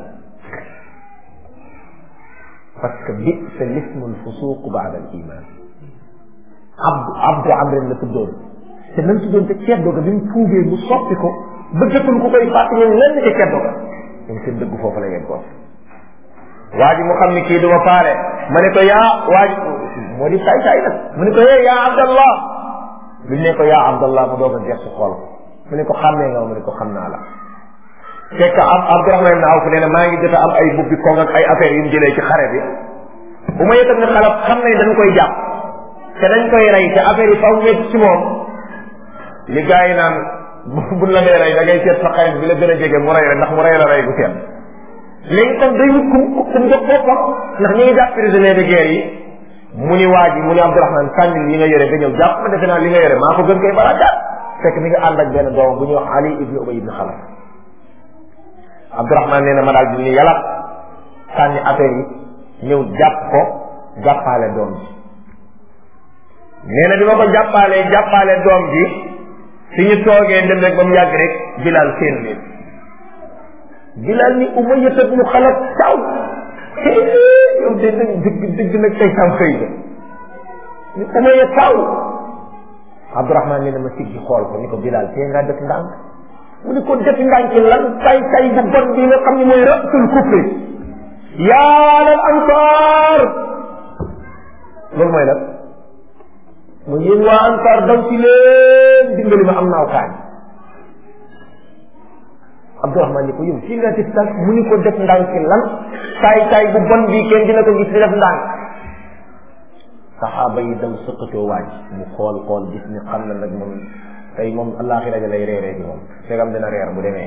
parce que bi'sa lismu al-fusuq ba'da al-iman abdu abdu amrin la tuddoon te nam tuddoon te ceddo ga bi mu tuubee mu soppi ko bëggatul ku koy fàtte ñoom lenn ca ceddo ga ñoom seen dëgg foofu la yeggoon waa ji mu xam ni kii du ma faale ma ne ko yaa waa ji moo di saay saay nag mu ne ko yee yaa abdallah bi ne ko yaa abdallah mu doog a gerte xool ko mu ne ko xàmmee nga mu ne ko xam naa la fekk am abdurahman ibn awf nee na maa ngi jot a am ay bubbi kong ak ay affaires yu mu jëlee ci xare bi bu ma yëkkat ne xalaf xam nañ dañ koy jàpp te dañ koy rey te affaire yi faw métti ci moom li gars yi naan buñ la ngay rey da ngay seet sa xarit bi la gën a jege mu rey la ndax mu rey la rey bu seet léegi tam day wut kum kum jox boppam ndax ñi ngi jàpp prisonnier de guerre yi mu ni waa ji mu ni Abdourahman sànni li nga yore nga ñëw jàpp ma defe naa li nga yore maa ko gën koy balaa jàpp fekk mi nga ànd ak benn doomam bu ñuy wax Ali ibn Ubay ibn Xalaf Abdourahman nee na ma daal di ni yàlla sànni affaire yi ñëw jàpp ko jàppaale doom ji nee na bi ma ko jàppaalee jàppaale doom ji fi ñu toogee dem rek ba mu yàgg rek Bilal seen leen Bilal ni Umayya ibn Xalaf taw yow de nag dëgg dëgg nag tey tam xëy na ni Umayya taw Abdourahman nee na ma siggi xool ko ni ko Bilal tee ngaa def ndànk mu ni ko def ndànk lan tay tay bu bon bi nga xam ne mooy rasul kufri yaa lal ansaar loolu mooy lan mu yéen waa ansaar daw ci leen dimbali ma am naaw kaañ Abdourahman ni ko yow fii nga def tànk mu ni ko def ndànk lan taay taay bu bon bii kenn dina ko gis di def ndànk saxaaba yi daw sëqatoo waaj mu xool xool gis ni xam na nag moom tey moom allaaxira ja lay reeree ci moom fegam dina reer bu demee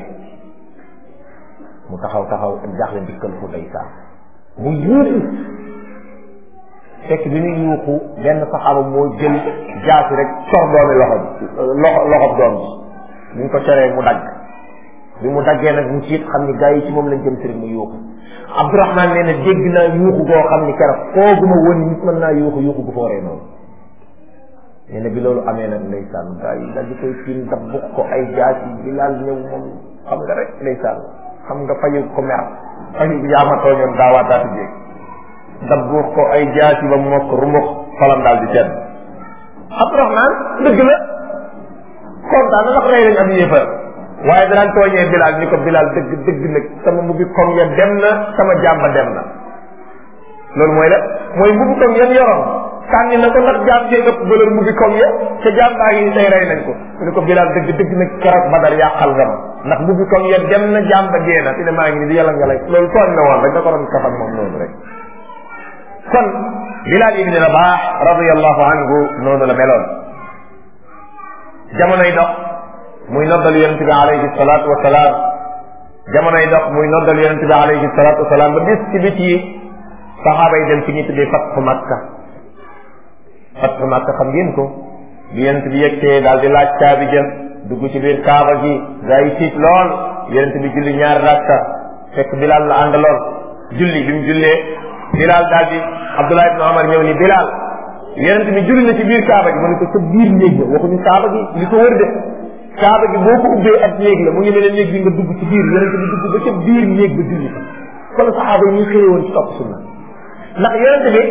mu taxaw taxaw ak jaaxle dikkal fu tey saa mu yuuxu fekk bi muy yuuxu benn saxaaba moo jël jaasi rek cor doomi loxo loxo loxob doom bi ñu ko coree mu dagg bi mu daggee nag mu ciit xam ni gaa yi ci moom lañ jëm si rek mu yuuxu Abdourahman nee na dégg naa yuuxu goo xam ni keroog fooguma woon nit mën naa yuuxu yuuxu gu fooree noonu nee na bi loolu amee nag ndeysaan gaa yi daal di koy tiim dabbuk ko ay jaasi bilaal ñëw moom xam nga rek ndeysaan xam nga fayu ko mer fayu yaama tooñoon daawaataati jéeg dabbuk ko ay jaasi ba mokk rumux xolam daal di tedd Abdourahman dëgg la kontaan na ndax rey nañ ab yéefar waaye danaan tooñee Bilal ni ko Bilal dëgg dëgg nag sama mbubbi koŋ ya dem na sama jàmba dem na loolu mooy la mooy mbubbi koŋ yan yoroon sànni na ko ndax jaam jee ëpp valeur mbubbi koŋ ya te jàmbaa yi tey rey nañ ko mu ne ko Bilal dëgg dëgg nag keroog Badar yàqal nga ma ndax mbubbi koŋ ya dem na jàmba dee na fi ne maa ngi ni di yàlla nga lay loolu tooñ na woon rek da ko doon kafak moom noonu rek kon Bilal ibn Rabah radiyallahu anhu noonu la meloon jamonoy dox muy noddal yonent bi alayhi salaatu wa salaam jamonoy dox muy noddal yonent bi alayhi salaatu wa salaam ba bis ci bit yi saxaaba yi dem fi ñu tuddee fatxu makka fatxu makka xam ngeen ko bi yonent bi yegtee daal di laaj caabi jëm dugg ci biir kaaba gi gaa yi tiit lool yonent bi julli ñaari rakka fekk Bilal la àndaloon julli bi mu jullee Bilal daal di Abdullah ibn Omar ñëw ni Bilal yonent bi julli na ci biir kaaba gi mu ne ko sa biir néeg la waxuñu kaaba gi li ko wër de kaaba gi boo ko ubbee ab néeg la mu ngi mel ne néeg bi nga dugg ci biir yonent bi dugg ba ca biir néeg ba julli kon saxaaba yi ñu xëye woon ci topp sunna ndax yonent bi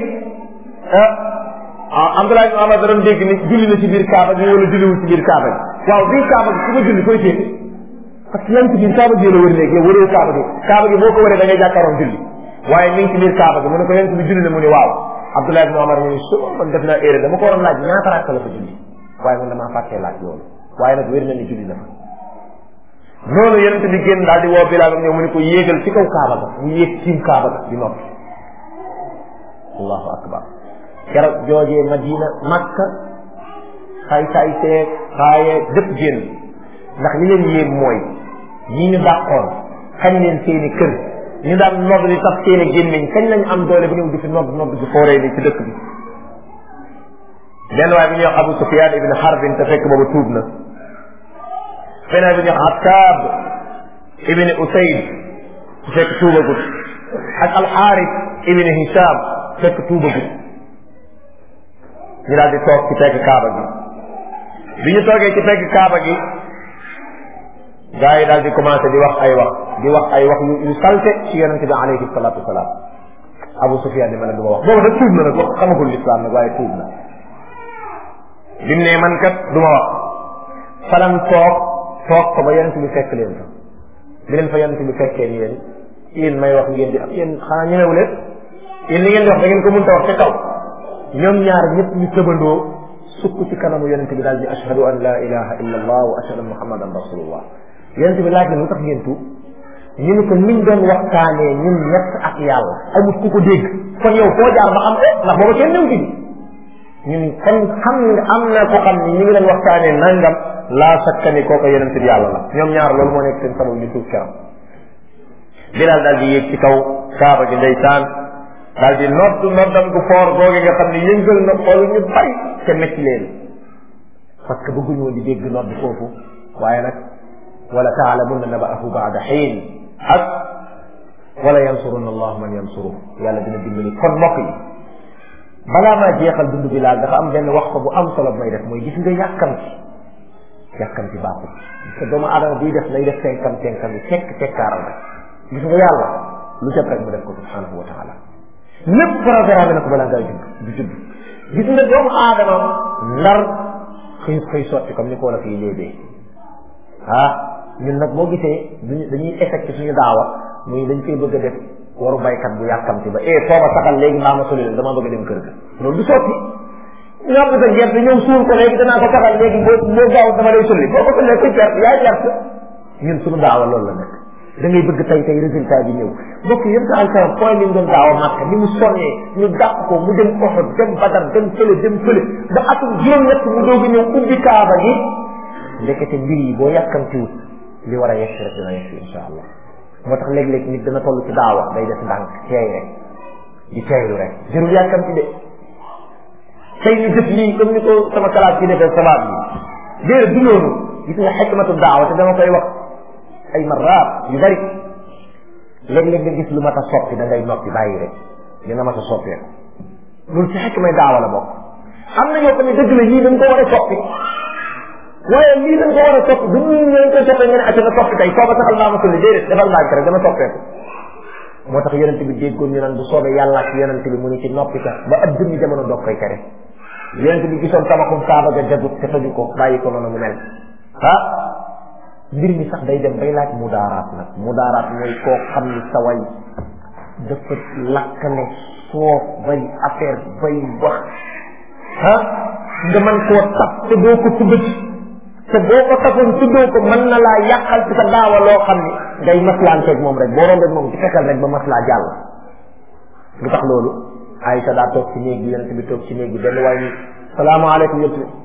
ah Abdullah ibn Omar da doon dégg ni julli na ci biir kaaba gi wala julliwul ci biir kaaba gi waaw biir kaaba gi ku ko julli koy téye parce que yaa ngi ci biir kaaba gi la wër léegi yow wëree kaaba gi kaaba gi boo ko wëree da ngay jàkkaaroon julli waaye mi ngi ci biir kaaba gi mu ne ko yonent bi julli na mu ne waaw Abdullah ibn Omar mu ne su man def naa erreur dama ko waroon laaj ñaata rakka la ko julli waaye man damaa fàttee laaj loolu waaye nag wér na ni julli na fa noonu yonent bi génn daal di woo Bilaal ñëw mu ne ko yéegal ci kaw kaaba ga mu yéeg tiim kaaba ga di noppi allahu akbar keroog joojee Madina Makka xay xay seeg xaaye dëpp génn ndax li leen yéem mooy ñi ñu dàqoon xañ leen seeni kër ñu daan nodd di tax seeni gémmiñ kañ lañ am doole ba ñëw di fi nodd nodd di fooree ni ci dëkk bi benn waay bi ñuy wax Abu Sufyan ibn Harbin te fekk boobu tuub na beneen bi ñuy wax Attab ibn Usayd te fekk tuubagut ak Alxaaris ibn Hisham fekk tuubagut ñu daal di toog ci pegg kaaba gi bi ñu toogee ci pegg kaaba gi gaa yi daal di commencé di wax ay wax di wax ay wax yu yu salte ci yonente bi alayhi salatu wasalaam Abu Sufyan ni ma ne du ma wax boobu nag tuub na nag wax xamagul lislaam nag waaye tuub na bi mu ne man kat du ma wax falam toog toog ko ba yonente bi fekk leen fa bi leen fa yonente bi fekkee ni yéen yéen may wax ngeen di am yéen xanaa ñemewu leen yéen li ngeen di wax da ngeen ko mënta wax ca kaw ñoom ñaar ñëpp ñu tëbandoo sukk ci kanamu yonente bi daal di ashhadu an la ilaha illa allah wa ashhadu anna muhammadan rasulullah yonente bi laaj na lu tax ngeen tuub ñu ni ko niñ doon waxtaanee ñun ñett ak yàlla amut ku ko dégg kon yow foo jaar ba xam eh ndax booba kenn néew ci ñun kon xam nga am na ko xam ni ñu ngi leen waxtaanee nangam laa sakka ni kooku yonente bi yàlla la ñoom ñaar loolu moo nekk seen sabab ñu tuub keram bilaal daal di yéeg ci kaw kaaba gi ndeysaan daal di nodd noddam gu foor googe nga xam ne yëngal na xool ñu bari te metti leen parce que bëgguñu woon di dégg nodd foofu waaye nag wala taalamunna naba'ahu ba'da xiin ak wala yansurunna allahu man yansuru yàlla dina dimbali kon mbokk yi balaa maa jeexal dund bi laal dafa am benn wax ko bu am solo bu may def mooy gis nga yàkkamti yàkkamti baaxul gis nga doomu aadama buy def lay def tenkam tenkam yi tekk tekkaaral rek gis nga yàlla lu jot rek mu def ko subhanahu wa taala lépp programme na ko balaa ngaa judd du judd gis nga doomu aadama ndar xëy xëy sotti comme ni ko la fii léebee ah ñun nag boo gisee duñu dañuy effecté suñu daawa muy dañ koy bëgg a def waru baykat bu yàkkamti ba eh foo ma saxal léegi maa ma soli dama bëgg a dem kër ga loolu du sotti ñoom sa gerte ñëw suul ko léegi danaa ko saxal léegi boo boo gaaw dama lay sulli boo ko sullee koy perte yaay perte ñun suñu daawa loolu la nekk da ngay bëgg tey tey résultat bi ñëw bokk yéen sa alkaram point bi mu doon daawa màkk ni mu sonnee ñu dàq ko mu dem Uhud dem Badar dem fële dem fële ba atum juróom-ñett mu doog a ñëw ubbi kaaba gi ndekete mbir yi boo yàkkamtiwut li war a yegg rek dina yegg insha allah moo tax léeg-léeg nit dana toll ci daawa day def ndànk teey rek di teeylu rek jërul yàkkamti de tey ñu def lii comme ni ko sama kalaat ci defee sabab yi déedéet du loolu gis nga xikmatu daawa te dama koy wax ay maraat yu bari léeg-léeg nga gis lu mat a soppi da ngay noppi bàyyi rek dina mat a soppeeku loolu ci xikmay daawa la bokk am na yoo xam ne dëgg la yii dañ ko war a soppi waaye lii dañ ko war a soppi du ñu ñëw koy soppee nga ne acca na soppi tey soo ko saxal maa ma sulli déedéet defal ndànk rek dama soppeeku moo tax yonent bi déggoon ñu naan bu soobee yàlla ak yonent bi mu ni ci noppi ka ba ab jëmmi jamono doog koy tere yonent bi gisoon tabaxum kaaba ga jagut te tëju ko bàyyi ko noonu mu mel ah mbir mi sax day dem bay laaj mudaaraat nag mudaaraat mooy koo xam ni sa way dafa lakkale soof bay affaire bay wax ah nga mën koo tap te doo ko tuddati te boo ko tafoon tuddoo ko mën na laa yàqal ci sa daawa loo xam ni ngay maslaanteeg moom rek boo rombeeg moom ci fexeel rek ba maslaa jàll lu tax loolu Aïcha daa toog ci néeg bi yonent bi toog ci néeg bi benn waay ni salaamaaleykum yonent bi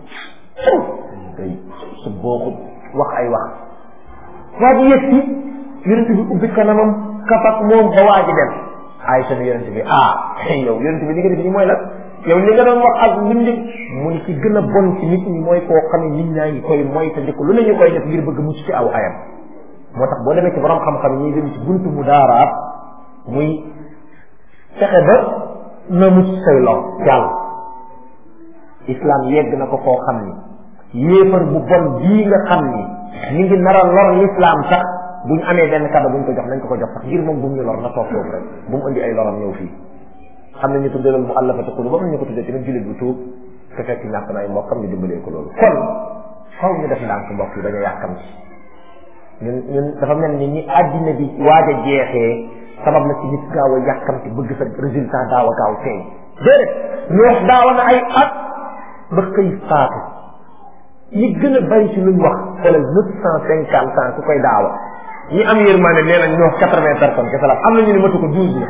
day su booxut wax ay wax waa ji yëg ci yonent bi ubbi kanamam kafak moom ba waa ji dem Aïcha ni yonent bi ah yow yonent bi li nga def nii mooy la yow li nga doon wax ak mbindi mu ni ci gën a bon ci nit ñi mooy koo xam ne nit ñaa ngi koy mooy te ko lu ne ñu koy def ngir bëgg mucc ci aw ayam moo tax boo demee ci borom xam-xam yi ñuy dem ci buntu mu daaraat muy fexe ba na mucc say lor jàll islam yegg na ko koo xam ni yéefar bu bon bii nga xam ni ñu ngi nar a lor l'islam sax buñ amee benn kado buñ ko jox nañ ko ko jox sax ngir moom bu mu ñu lor na toog foofu rek bu mu indi ay loram ñëw fii xam nañu tuddee loolu mu allafati qulub ba ñu ko tuddee tamit jullit bu tuub te fekk ñàkk na ay mbokkam ñu dimbalee ko loolu kon xaw ñu def ndànk mbokk yi dañu yàkkam ci ñun ñun dafa mel ni ñi àddina bi waaj a jeexee sabab na ci nit gaaw a yàkkamti bëgg sa résultat daaw a gaaw feeñ déedéet ñu wax daawa na ay at ba xëy faatu ñi gën a bari ci luñ wax xoolal neuf cent cinquante ans ku koy daawa ñi am yërmande nee nañ ñu wax quatre vingt personnes kese la am na ñu ne matu ko douze la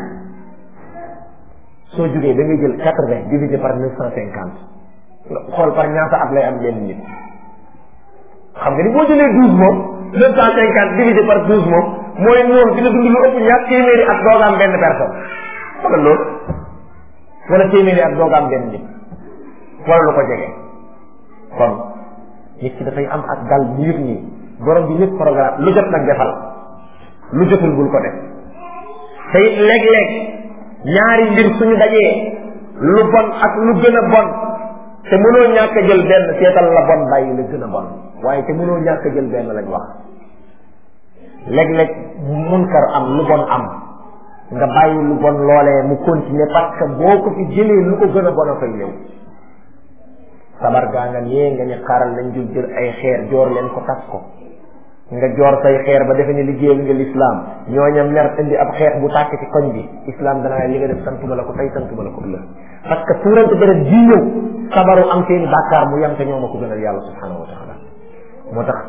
soo jógee da ngay jël quatre vingt divisé par neuf cent cinquante nga xool par ñaata at lay am benn nit xam nga ni boo jëlee douze moom neuf cent cinquante divisé par douze moom mooy moom dina dund lu ëpp ñaar téeméeri at doog am benn personne xoolal loolu wala téeméeri at doog am benn nit wala lu ko jege kon nit ki dafay am ak dal bu yëg nii borom bi lépp programme lu jot nag defal lu jotul bul ko def te it léeg-léeg ñaari mbir suñu dajee lu bon ak lu gën a bon te mënoo ñàkk a jël benn seetal la bon bàyyi la gën a bon waaye te mënoo ñàkk a jël benn lañ wax léeg-léeg munkar am lu bon am nga bàyyi lu bon loolee mu continuer parce que boo ko fi jëlee lu ko gën a bon a fay ñëw sabar gaa nga nee nga ñu xaaral nañ jul jël ay xeer joor leen ko tas ko nga joor say xeer ba defe ne liggéeyal nga lislaam ñooña mer indi ab xeex bu tàkk ci koñ bi islam danaa li nga def santuma la ko tey santuma la ko ëllëg parce que tuurante deret ji ñëw sabaru am seeni bàkkaar mu yem te ñoo ma ko gënal yàlla subhanahu wa taala moo tax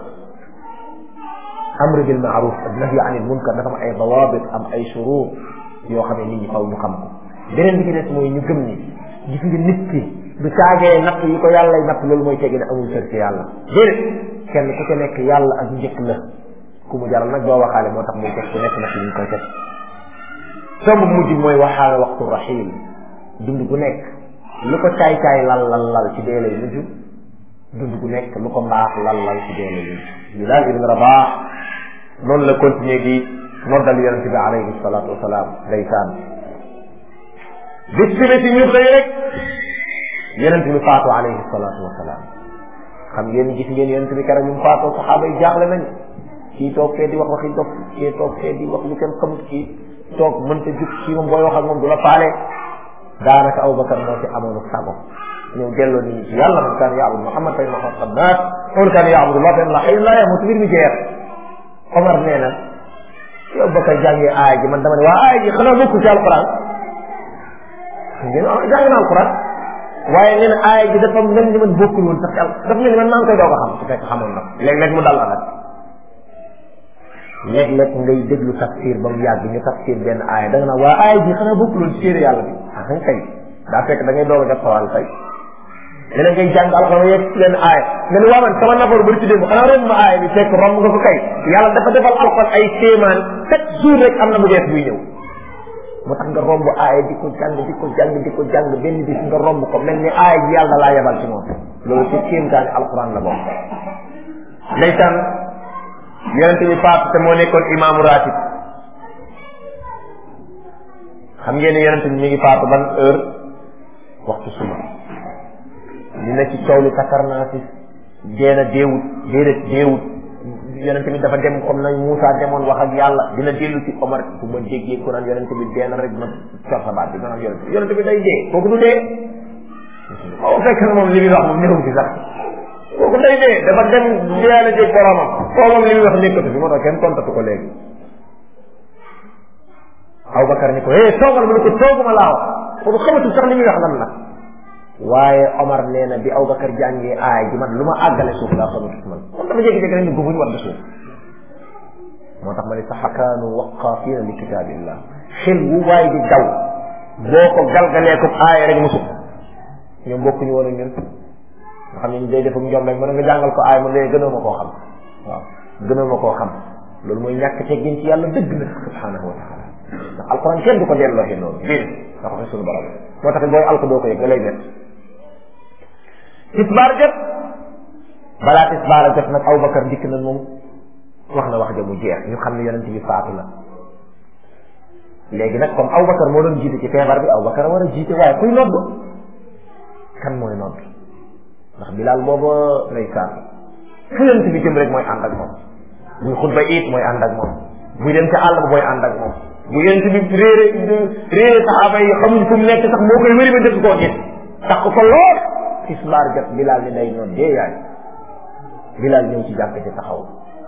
amru bil maaruf ak nahyi anil munkar dafa am ay dawabit am ay shurut yoo xam ne nit ñi faw ñu xam ko beneen bi ci des mooy ñu gëm ni gis nga nit ki du caagee natt yi ko yàlla natt loolu mooy tegi ne amul sër ci yàlla déedéet kenn ku ca nekk yàlla ak njëkk la ku mu jaral nag doo waxaale moo tax muy teg ku nekk nag ñu koy teg tomb mujj mooy waxaale waxtu rahil dund gu nekk lu ko caay-caay lal lal lal ci dee lay mujj dund gu nekk lu ko mbaax lal lal ci dee lay mujj Bilaal ibn Rabaax noonu la continuer di noddal yonente bi alayhi salaatu wasalaam ndeysaan bis bi ci ñu xëy rek yonente bi faatu alayhi salaatu wasalaam xam ngeen gis ngeen yonente bi keroog ñu mu faatoo saxaaba yi jaaxle nañ kii toog fee di wax waxi dof kii toog fee di wax lu kenn xamut kii toog mënta jug kii moom booy wax ak moom du la faale daanaka Abubakar moo ci amoon sago ñëw delloo nit ñi ci yàlla man kaan yaabud Muhammad fay ma xam naas man kaan yaabudullah fa la xëy la yamut mbir mi jeex Omar nee na yow Bakar jàngee aaya ji man dama ne waa aaya ji xanaa bokkul ci alquran ngeen jàng na alquran waaye nee na aaya ji dafa mel ni man bokkul woon sax dafa mel ni man maa ngi koy doog a xam su fekk xamoon na léeg-léeg mu dal la nag léeg-léeg ngay déglu tafsir ba mu yàgg ñu tafsir benn aaya da nga naan waa aaya ji xanaa bokkul woon ci téere yàlla bi ah nga kay daa fekk da ngay doog a def sawal tey dina ngay jàng alxuraan yegg ci leen aaya nga ne waa man sama nafaru bari ci démb xanaa romb ma aaya bi fekk romb nga ko kay yàlla dafa defal alxuraan ay kéemaan chaque jour rek am na bu bees buy ñëw moo tax nga romb aaya di ko jàng di ko jàng di ko jàng benn bis nga romb ko mel ni aaya ji yàlla laa yebal ci moom loolu ci kéemtaani alxuraan la bokk ndeysaan yonente bi faatu te moo nekkoon imaamu ratib xam ngeen ne yonente bi mi ngi faatu ban heure waxtu suba ñu ne ci coow li takarnaasi deena deewut déedéet deewut yonente bi dafa dem comme nañ Moussa demoon wax ak yàlla dina dellu ci Omar bu ma déggee ku naan yonente bi deena rek ma cor sa baat bi ma naan yonente bi yonente bi day dee kooku du dee o fekk na moom li muy wax moom néew ci sax kooku day dee dafa dem deena jéeg boromam koo moom li muy wax nekkatu fi moo tax kenn tontatu ko léegi Abubakar ni ko eh toogal mu ne ko tooguma laa wax kooku xamatul sax li muy wax lan la waaye Omar nee na bi Abubakar jàngee aay ji man lu ma àggale suuf laa xamatut man kon dama jékki-jékki rek ni gufuñ war da suuf moo tax ma ne sax kaanu waqaafina li kitaabillah xel wu waay di daw boo ko galgalee ko aaya rek mu sukk ñoom bokkuñu woon ak ñun nga xam ne ñu day def ak njom rek mën nga jàngal ko aaya man léegi gënoo ma koo xam waaw gënoo ma koo xam loolu mooy ñàkk teggin ci yàlla dëgg na subhanahu wa taala ndax alquran kenn du ko delloo noonu déedéet dafa fi suñu borom moo tax booy alko doo ko yëg da lay bett tisbaar jot balaa tisbaar a jot nag Abubakar dikk na moom wax na wax ja mu jeex ñu xam ne yonent bi faatu la léegi nag comme Abubakar moo doon jiite ci feebar bi Abubakar war a jiite waaye kuy nodd kan mooy nodd ndax Bilaal booba ndeysaan fu yonent bi jëm rek mooy ànd ak moom buy xutba it mooy ànd ak moom buy dem ca àll ba mooy ànd ak moom bu yonent bi réere réere saxaaba yi xamuñ fu mu nekk sax moo koy wëri ba dëgg koo gis tax ko lool tisbaar jot Bilaal ni day noon dee yaay Bilaal ñëw ci jàkk ci taxaw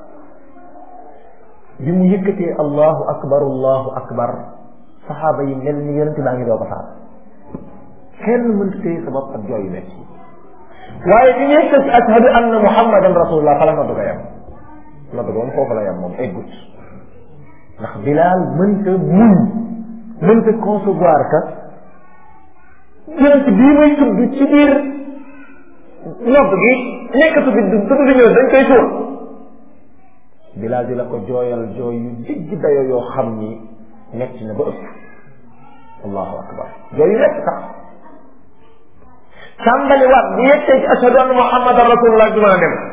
bi mu yëkkatee allahu akbar allahu akbar saxaaba yi mel ni yonent baa ngi doo ko faat kenn mënta téye sa bopp ak jooyu metti waaye bi ñuy tëj ashhadu anna muhammadan rasulullah fa la noddu ko yem noddu ko moom foofu la yem moom eggut ndax bilaal mënta muñ mënta concevoir que yonent bii muy tudd ci biir nodd gi nekkatu bi tudd bi ñëw dañ koy suul bilaal di la ko jooyal jooy yu digg dayo yoo xam ni metti na ba ëpp allahu akbar jooy yu nekk sax tàmbali waat bu yeggee ci ashhadu anna muhammadan rasulullah du mën a dem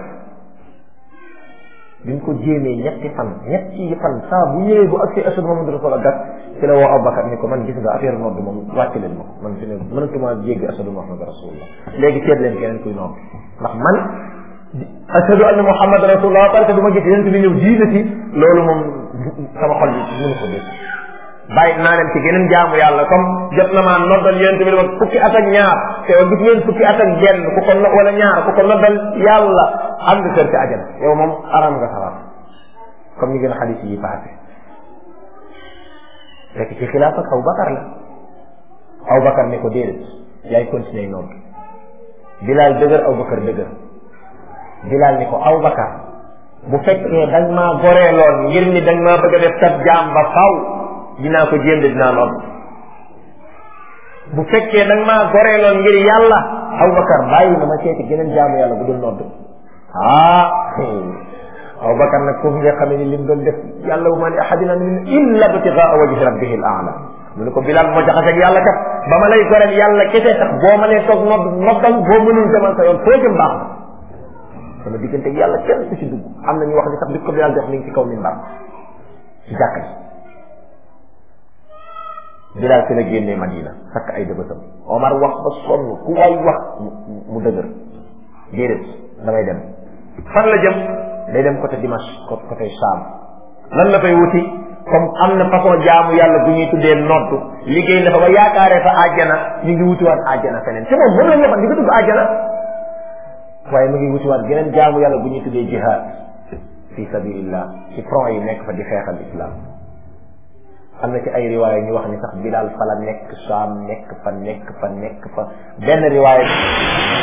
bi ñu ko jéemee ñetti fan ñetti fan saa bu ñëwee bu agsee ashhadu muhammadan rasulullah gat ci la woo Abubakar ni ko man gis nga affaire nodd moom wàcc leen ma man fi ne mënatuma jéggi ashhadu muhammadan rasulullah léegi seet leen keneen kuy nodd ndax man ashhadu anna muhammadan rasulullah parce que du ma gis yéen bi ñëw jiite ci loolu moom sama xol bi mënu ko dégg bàyyi naa leen ci geneen jaamu yàlla comme jot na maa noddal yonent bi wax fukki at ak ñaar te gis ngeen fukki at ak benn ku ko no wala ñaar ku ko noddal yàlla am nga kër ci ajana yow moom aram nga sawar comme ni gën a xadis yi passé fekk ci xilaaf ak Abu Bakar la Abu Bakar ne ko déedéet yaay continuer nodd Bilaal dëgër Abu Bakar dëgër Bilaal ni ko Abu Bakar bu fekkee da nga maa goreeloon ngir ni da nga maa bëgg a def kat jaam ba faw dinaa ko jéem de dinaa nodd bu fekkee da nga maa goreeloon ngir yàlla Abubakar bàyyi na ma seeti geneen jaamu yàlla bu dul nodd ah Abubakar nag foofu nga xamee ni lim doon def yàlla bu ma ne ahadina min illa btigaa wajhi rabbihi al aala mu ne ko Bilaal moo jaxase ak yàlla kat ba ma lay goreel yàlla kese tax boo ma nee toog nodd noddal boo mënul demal sa yoon foo jëm baax na sama diggante ak yàlla kenn ku ci dugg am na ñu wax ni sax bi ko Bilaal jox mi ngi ci kaw minbar ci jàkka ji Bilaal fi la génnee Madina sakk ay dëbësam Omar wax ba sonn ku waay wax mu dëgër déedéet damay dem fan la jëm day dem côté Dimash côté Sham lan la fay wuti comme am na façon jaamu yàlla bu ñuy tuddee noddu liggéey na fa ba yaakaaree fa àjjana ñu ngi wutiwaat àjjana feneen te moom moom la ñu waxoon di nga dugg àjjana waaye mu ngi wutiwaat geneen jaamu yàlla bu ñuy tuddee jihad fi sabilillah ci front yi nekk fa di xeexal islam am na ci ay riwaaya ñu wax ni sax Bilaal fa la nekk Saam nekk fa nekk fa nekk fa benn riwaaya